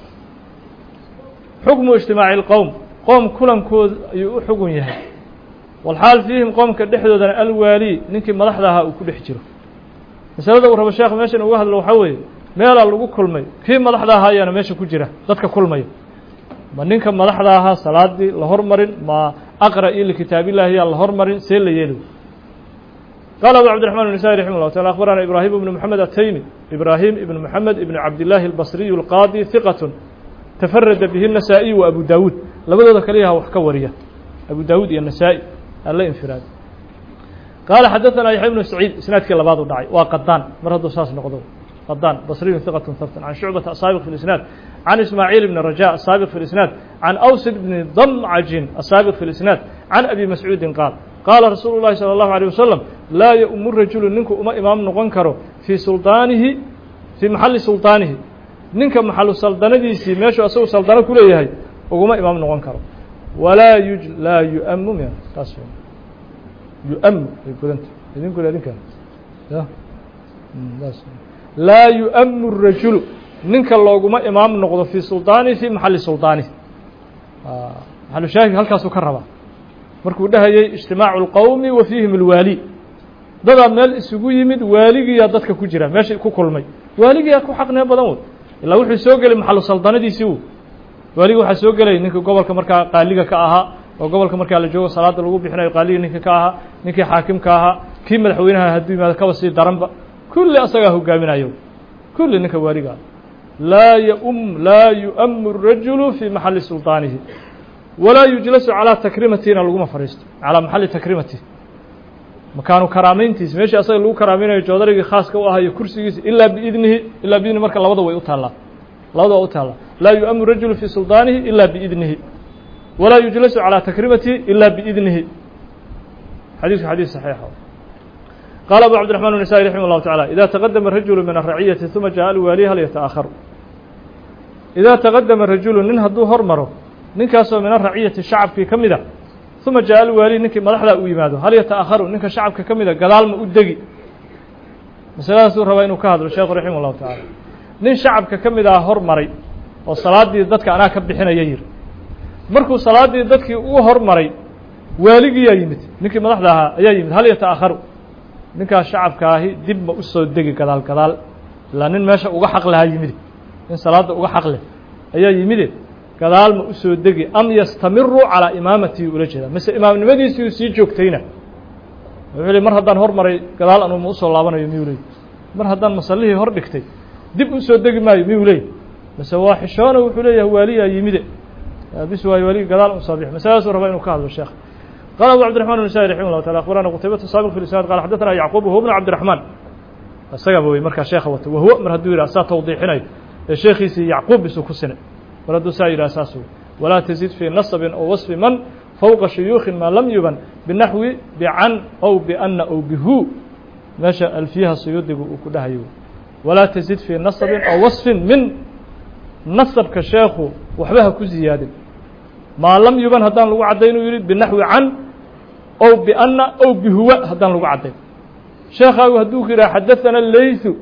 xukmu اجtimaaci اlqowm qoom kulankooda ayuu u xugun yahay walxaal fiihim qoomka dhexdoodana alwaali ninkii madaxda ahaa uu ku dhex jiro masalada uu rabo sheekh meeshan uga hadlo waxaa weeye meelaa lagu kulmay kii madaxda ahaa ayaana meesha ku jira dadka kulmaya ma ninka madaxda ahaa salaadii la hormarin ma aqra'i likitaabillahi yaa la hormarin see la yeeli قال أبو عبد الرحمن النسائي رحمه الله تعالى أخبرنا إبراهيم بن محمد التيمي إبراهيم بن محمد بن عبد الله البصري القاضي ثقة تفرد به النسائي وأبو داود لبدو ذكريها وحكورية أبو داود يا النسائي الله انفراد قال حدثنا يحيى بن سعيد سناد كلا بعض داعي وقدان مرهد صاص نقضه قدان بصري ثقة ثبت عن شعبة السابق في الإسناد عن إسماعيل بن رجاء السابق في الإسناد عن أوسد بن ضمعج السابق في الإسناد عن أبي مسعود قال qaala rasuulu llahi salى اllahu alيه wasalam laa yaumu rajulu ninku uma imaam noqon karo fii suldaanihi fii maxalli suldaanihi ninka maxalu saldanadiisii meeshuu asagu saldano ku leeyahay uguma imaam noqon karo walaa yu laa yuamu m taas yuamu ay godanta idinku idinkan ya laa yuamu rajulu ninka looguma imaam noqdo fii suldaanihi fii maxalli suldaanihi maxalu shaahid halkaasuu ka rabaa markuu dhahayay اجtimaacu الqowmi wa fiihim اlwaali dadaa meel isugu yimid waaligiyaa dadka ku jira meesha ku kulmay waaligiyaa ku xaqnimo badan wey ilaa wuxuu soo gelay maxalu saldanadiisii u waaligi waxaa soo gelay ninka gobolka markaa qaaliga ka ahaa oo gobolka markaa la joogo salaada lagu bixinayo qaaliga ninka ka ahaa ninkii xaakimka ahaa kii madaxweynaha hadduu yimaado kaba sii daranba kulli asagaa hogaaminayo kulli ninka waaligaa laa yum laa yu'amu الrajulu fii maxali sulطaanihi walaa yujlasu calىa takrimatina laguma fadhiisto calىa maxali takrimati makaanu karaamayntiisa meeshii asaga lagu karaamaynayo joodarigii khaaska u ahaa iyo kursigiisa ilaa biidnihi ilaa biidnihi marka labada way u taallaa labada waa u taallaa laa yu'amu rajulu fii suldaanihi ilaa biidnihi walaa yujlasu calىa takrimatihi ilaa biidnihi xadiisku xadiis saxiixa qaala abu cabdiraxman النسائي raximah الlahu taعalى ida taqadama rajulu min الraciyati ثuma jaءa alwaali hal yataأkharu ida taqadama rajulu nin hadduu hormaro ninkaasoo min araciyati shacabkii ka mida uma jaa alwaali ninkii madaxdaa u yimaado hal yataأkharu ninka shacabka ka mida gadaalma u degi masaladaasuu rabaa inuu ka hadlo sheekhu raximah الlahu taعala nin shacabka ka mid ah hormaray oo salaaddii dadka anaa ka bixinaya yiri markuu salaaddii dadkii uu hormaray waaligiyaa yimid ninkii madaxda ahaa ayaa yimid hal yataأkharu ninkaas shacabkaahi dib ma u soo degi gadaal gadaal ilaa nin meesha uga xaq lahaa yimide nin salaadda uga xaq leh ayaa yimide gadaal ma u soo degi am yastamiru calىa imaamatihi ula jeeda mise imaamnimadiisii sii joogtayna wuxuu le mar haddaan hormaray gadaal anuu ma usoo laabanayo miyuu leey mar haddaan masallihii hor dhigtay dib u soo degi maayo miyuu leey mise waa xishoona wuxuu leeyahay waaliyaa yimide bis waayo waaligii gadaal usoo bix masaladaasuu rabaa inuu ka hadlo sheekh قال أبو عبد الرحمن النسائي رحمه الله تعالى أخبرنا قتيبة السابق في الإسناد قال حدثنا يعقوب هو ابن عبد الرحمن isaga wey markaa sheekha wata wahwo mar hadduu yidhah saa tawdiixinayo ee sheekhiisii yacquub bisuu ku sinay mar hadduu saa yidhah saas wey walaa tزid fii naصbin ow waصfi man fowqa shuyuukhin maa lam yuban binaxwi bican ow biana ow bihu meesha alfiyaha suyuudigu uu ku dhahayo walaa tزid fii naصbin ow waصfin min nasabka sheekhu waxba ha ku ziyaadin maa lam yuban haddaan lagu caddayn uu yihi binaxwi can ow biana ow bihuwa haddaan lagu caddayn sheekaagu hadduu ku yidhaha xadaثana leyثu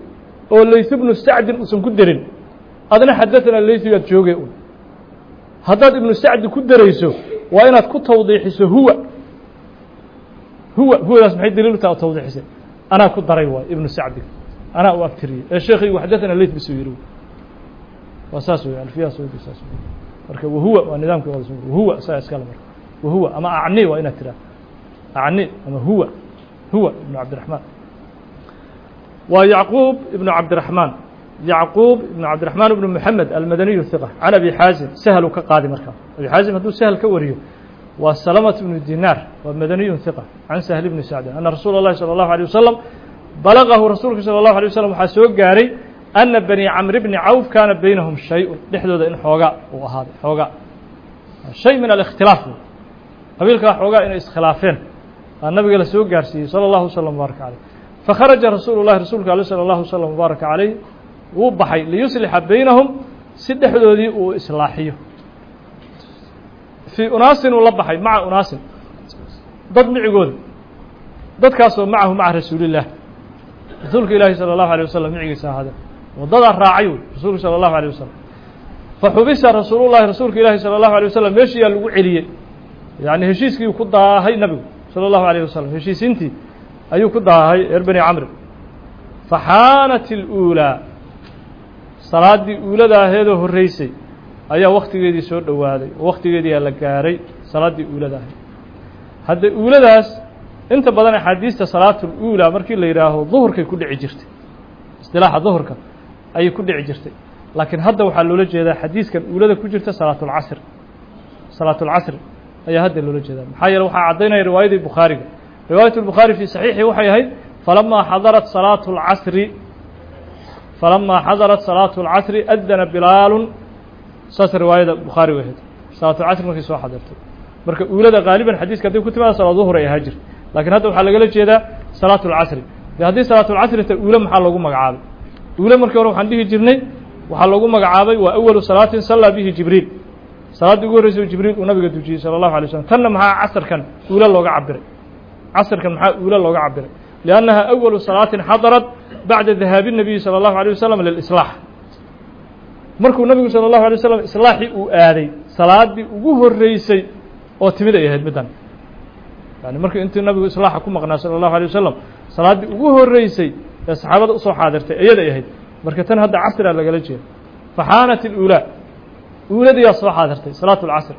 oo layth bnu sacdin uusan ku derin adna xadaanaa laythigaad jooge un haddaad ibnu sacdi ku derayso waa inaad ku tawdiixiso huwa huwa huwadaas maxay daliil u taha tawdiixisay anaa ku daray waay ibnu sacdi anaa u abtiriyey ee sheekaygu xadaanaa layth bisuu yidhi waa saas wey alfiyaha soo saas wey marka wahuwa waa nidaamka wahuwa saa iskale marka wahuwa ama acni waa inaad tiraa acni ama huwa huwa ibnu cabdiraxmaan waa yacquub ibnu cabdiraxmaan yacquub ibnu cabdiraxmaan ibnu moxamed almadaniyu hiqa can abi xaazim sahlu ka qaadi markaa abi xaazim hadduu sahl ka wariyo waa salamat ibnu dinaar waa madaniyun hiqa can sahl ibni sacdin ana rasuula اllahi salى اllahu alيه wasalam balagahu rasuulka salى اllahu alيه wasalam waxaa soo gaaray ana bani camr bni cawf kaana baynahum shay-un dhexdooda in xoogaa uu ahaaday xoogaa shay min alikhtilaaf wey qabiilkaa xoogaa inay iskhilaafeen aa nabiga la soo gaarsiiyey salى اllahu wslm mubaaraka caleyh fakharaja rasuulu llahi rasuulka ale salى اllahu wslm mubaaraka caleyh wuu baxay liyuslixa baynahum si dhexdoodii uu islaaxiyo fii unaasin uu la baxay maca unaasin dad micigooda dadkaasoo macahu maca rasuulillaah rasuulka ilaahi salى اllahu alيه wasalam micigiisa ahaadeen wadadaa raacay wey rasuulka salى اllahu alيه wasalam faxubisa rasuulullahi rasuulka ilaahi salى اllahu alيه wasalam meeshiyaa lagu celiyey yani heshiiskii ku daahay nabigu salى اllahu alيه wasalam heshiisiintii ayuu ku daahay reer bani camri faxaanat اluulaa salaaddii uulada aheedoo horreysay ayaa waktigeedii soo dhowaaday oo waktigeediiaa la gaaray salaaddii uulada ahayd hadda uuladaas inta badan axaadiista salaatul uulaa markii la yidhaaho duhurkay ku dhici jirtay istilaaxa duhurka ayay ku dhici jirtay laakiin hadda waxaa loola jeedaa xadiiskan uulada ku jirta salaatulcasr salaatulcasri ayaa hadda loola jeedaa maxaa yeele waxaa caddaynaya riwaayadii bukhaariga riwaayat lbukhaari fii saxiixi waxay ahayd falamaa xadarat salaatu اlcasri falamaa xadarat salaatu اlcasri adana bilaalun saas riwaayada bukhaari way ahayd salaatulcasri markay soo xadirtay marka uulada qaaliban xadiiska hadday ku timaada salaa duhur ay ahaa jirta lakiin hadda waxaa lagala jeedaa salaatu اlcasri de haddii salaatulcasri ta uule maxaa loogu magacaabay uule markii hore waxaan dhihi jirnay waxaa loogu magacaabay waa awalu salaatin sallaa bihi jibriil salaaddii ugu horreysay jibriil uu nabiga dujiyey salى اllahu alay slm tanna maxaa casarkan uule looga cabiray casarkan maxaa uule looga cabiray liannaha awalu salaatin xadarat bacda dahaabi الnabiyi salى اllahu alيه wasalam lilislaax markuu nabigu salى اllahu alay waslam islaaxii uu aaday salaaddii ugu horreysay oo timid ay ahayd middan yani markii intii nabigu islaaxa ku maqnaa salى اllahu alيه wasalam salaaddii ugu horreysay ee saxaabada usoo xaadirtay iyaday ahayd marka tan hadda casraa lagala jeeda faxaanat اlulaa uuladiyaa soo xaadirtay salaatu اlcasr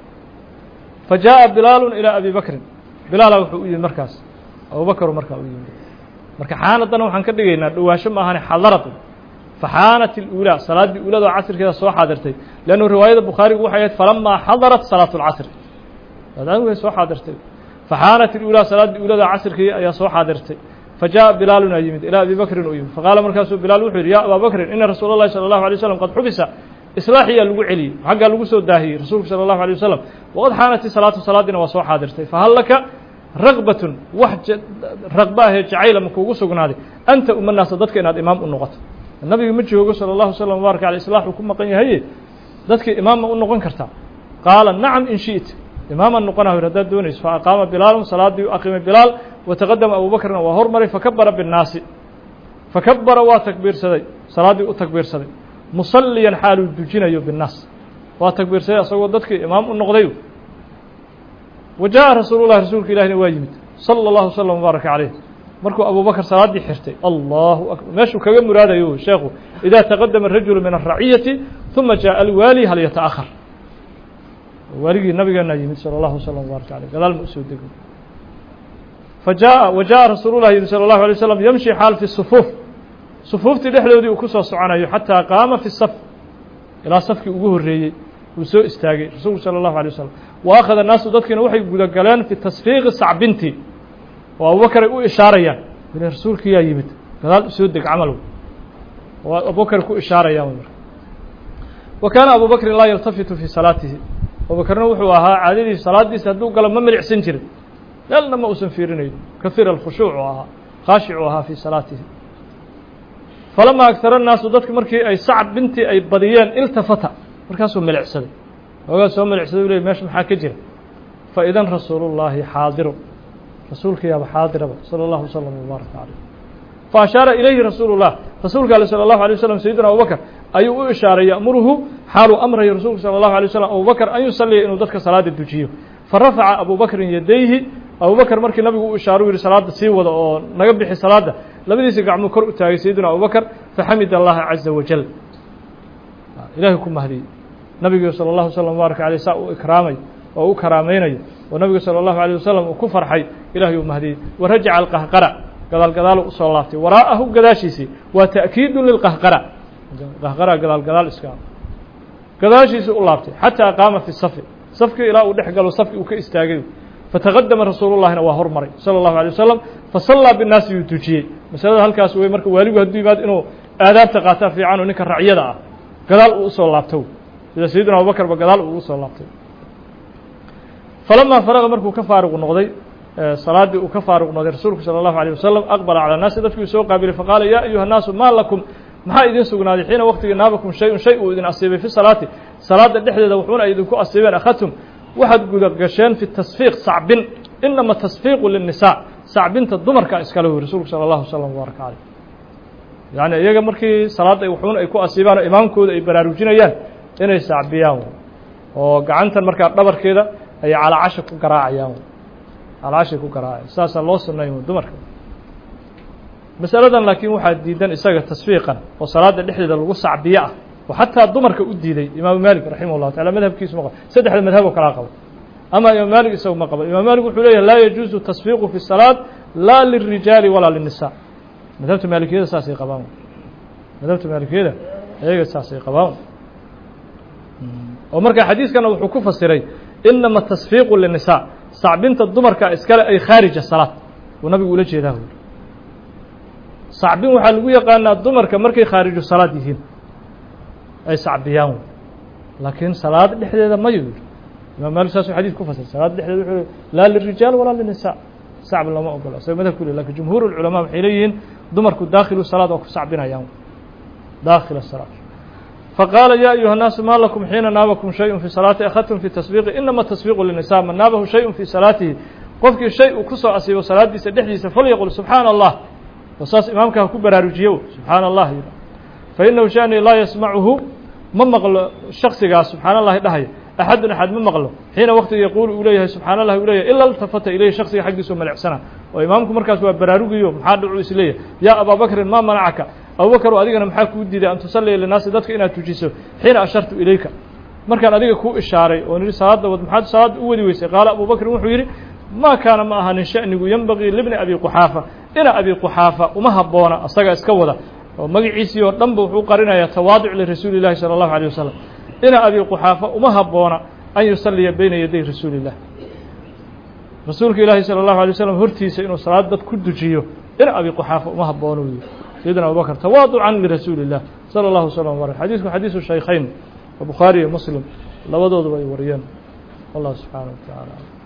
fa jaaءa bilaalu ilىa abi bakrin bilaala wuxuu u yimid markaas abubakru markaa u yimid marka xaanaddana waxaan ka dhigaynaa dhowaansho ma ahane xadarad faxaanat اlulaa salaaddii uulada oo casrkeeda soo xaadirtay leannu riwaayada bukhaarigu waxay ahayd falamaa xadarat salaatu اlcasr way soo xaadirtay faxaanat اlulaa salaaddii uulada casrkii ayaa soo xaadirtay fajaءa bilaaluna yimid ilaa abi bakrin u yimid faqaala markaasuu bilaal wuxuu yidhi ya abaa bakrin ina rasuula اllahi salى اllahu alay waslam qad xubisa islaaxiyaa lagu celiyey xaggaa lagu soo daahiyey rasuulku salى اllahu alيه wasalam waqad xaanati salaatu salaadiina waa soo xaadirtay fahal laka ragbatun wax raqba ahee jacayla ma kuugu sugnaaday anta uma naasa dadka inaad imaam u noqoto nabiga ma joogo salى اllahu slm mubaaraka aley islaaxuu ku maqan yahaye dadkii imaam ma u noqon kartaa qaala nacam in shiئta imaaman noqonah yir haddaad doonayso faaqaama bilaalun salaadii u aqimay bilaal wataqadama abu bakrna waa hormaray fakabara binnaasi fakabara waa takbiirsaday salaaddii u takbiirsaday musalliyan xaaluu dujinayo binnaas waa takbiirsaday asagoo dadkii imaam u noqday wa jaaءa rasuulu llahi rasuulka ilahina waa yimid salى اllahu slm mubaaraka caleyh markuu abu bakr salaaddii xirtay allahu akbar meeshuu kaga muraadayo sheekhu idaa taqadama rajulu min الraciyati ثuma jaaءa alwaali hal yataأhar waaligii nabigeena yimid salى اllahu slm mubaaraka aleyh gadaal ma usoo dego fajaءa wa jaءa rasuulu llahi yimid salى اllahu alay slam yamshi xaal fi sufuuf sufuuftii dhexdoodii uu ku soo soconayo xataa qaama fi saf ilaa safkii ugu horreeyey uu soo istaagay rasuulku salى اllahu alay wasalam wa akhada naasu dadkiina waxay gudagaleen fi tasfiiqi sacbinti oo abubakar ay u ishaarayaan ile rasuulkiyaa yimid gadaal usoo deg camal oo abubakar ku ishaarayaan marka wa kaana abu bakrin laa yaltafitu fii salaatihi abubakarna wuxuu ahaa caadadiisa salaadiisa hadduu galo ma milicsan jirin meelna ma uusan fiirinayn kahiir alkhushuuc u ahaa khaashicu ahaa fii salaatihi falamaa agtara naasu dadki markii ay sacb bintii ay badiyeen iltafata markaasuu milicsaday hoogaa soo milicsaday u ley meesha maxaa ka jira fa idan rasuulu llaahi xaadiru rasuulka yaaba xaadiraba salى اllahu slm wbaaraka caleyh fa ashaara ilayhi rasuulu llah rasuulka ale salى اllahu alay waslam sayidina abubakr ayuu u ishaaray ya'muruhu xaaluu amrayo rasuulku salى اllahu alay waslam abubakr an yusalliya inuu dadka salaada dujiyo farafaca abu bakrin yadayhi abubakr markii nabigu u ishaaru yihi salaada sii wada oo naga bixi salaada labadiisa gacmuu kor u taagay sayidina abubakr faxamid allaha caza wajal ilahay ku mahdiyey nabigu salى اllahu slm baaraka aleyh saa u ikraamay oo u karaamaynayo oo nabigu salى اllahu alيه wasalam uu ku farxay ilahay uu mahdiyey warajaca alqahqara gadaal gadaalu usoo laabtay waraa'ahu gadaashiisii waa ta'kiidu lilqahqara qahqara gadaal gadaal iska gadaashiisii u laabtay xataa qaama fi safi safkii ilaa uu dhex galo safkii uu ka istaagay fataqadama rasuulu llahina waa hormaray salى اllahu alيه wasalam fasallaa binnaasi yuu tujiyey masalada halkaas wey marka waaligu hadduu yimaado inuu aadaabta qaataa fiican oo ninka racyada ah gadaal uu usoo laabto sida sayidina abubakr ba gadaal uu usoo laabtay falamaa faraqa markuu ka faaruq noqday salaaddii uu ka faaruq noqday rasuulku salى اllahu alيه wasalam aqbala calى الnaasi dadkii soo qaabilay faqaala ya ayuha الnaasu ma lakum maxaa idin sugnaaday xiina waqtigii naabakum shay-un shay uu idin asiibay fi salaati salaada dhexdeeda wuxuuna ay idinku asiibeen akhadtum waxaad guda gasheen fi tasfiiq sacbin inama tasfiiqu lلnisaa sacbinta dumarka iskale wy rasuulku salى اllahu slm baaraka caleyh yani iyaga markii salaadda wuxuuna ay ku asiibaan oo imaamkooda ay baraarujinayaan inay sacbiyaan oo gacantan markaa dhabarkeeda ayay calaacasha ku garaacayaan calaacashay ku garaacayan saasaa loo sunayn dumarka masaladan laakiin waxaa diidan isaga tasfiiqan oo salaada dhexdeeda lagu sacbiyo ah oo xataa dumarka u diiday imaamu maalik raximah llahu taala madhabkiisu ma qabo saddexda madhab oo kalaa qabo ama imaam maalik isagu ma qabo imaam maalik wuxuu leeyahy laa yajuuzu tasfiiqu fi salaat laa lilrijaali walaa liلnisa madhabta maalikiyada saasay qabaan madhabta maalikiyada ayaga saasay qabaan oo marka xadiiskana wuxuu ku fasiray inama tasfiiqu linisaa sacbinta dumarka iskale ay khaarija salaad uu nabigu ula jeedaa wy sacbin waxaa lagu yaqaanaa dumarka markay khaariju salaad yihiin ay sacbiyaan laakiin salaad dhexdeeda mayo yidhi imam malik saasuu xadis ku fasiray salaad dhexdeeda wuxuu laa lirijaal walaa linisaa sacb lama ogolo isaga madhabku le lakin jumhuur اlculamaa waxay leeyihiin dumarku daakhilu salaad oo ku sacbinayaan daakhila salaad faqaala ya ayuha الnaasu ma lakum xiina naabakum shayءu fi salaati akhadtum fi tasbiiqi inama tasbiiqu linisa man naabahu shayءu fi salaatihi qofkii shay uu kusoo asiibo salaadiisa dhexdiisa falyaqul subxaana allah oo saas imaamka ha ku baraarujiyo subxaana allah fainahu shani laa yasmacuhu ma maqlo shaksigaas subxaana allahi dhahaya axadun axad ma maqlo xiina waqtiga yaquulu uu leeyahay subxaana allah u leeyahay ila iltafata ilayhi shaksiga xaggiisao malecsana oo imaamku markaas waa baraarugiyo maxaa dhacu is leeyahay yaa abaa bakrin ma manacaka abubakr adigana maxaa kuu diiday an tusalliya linaasi dadka inaad tujiso xiina ashartu ilayka markaan adiga kuu ishaaray oo nihi salaadda wad maxaad salaadda u wadi weysay qaala abu bakrin wuxuu yidhi ma kaana ma ahanin sha'nigu yenbagii libni abi quxaafa ina abi quxaafa uma habboona asaga iska wada oo magaciisii oo dhan ba wuxuu qarinayaa tawaaduc lirasuuli llahi salى اllahu alيه wasalam ina abi quxaafa uma habboona an yusalliya bayna yaday rasuuli illah rasuulka ilaahi salى اllahu alay waslam hortiisa inuu salaad dad ku dujiyo ina abi quxaafa uma haboono wy sayidina abubakr tawaaducan lirasuuli الlah salى اllahu slm barak xadiisku xadiisu shaykhayn oo bukhaari iyo muslim labadooduba ay wariyeen wallah subxaanaه wa taعala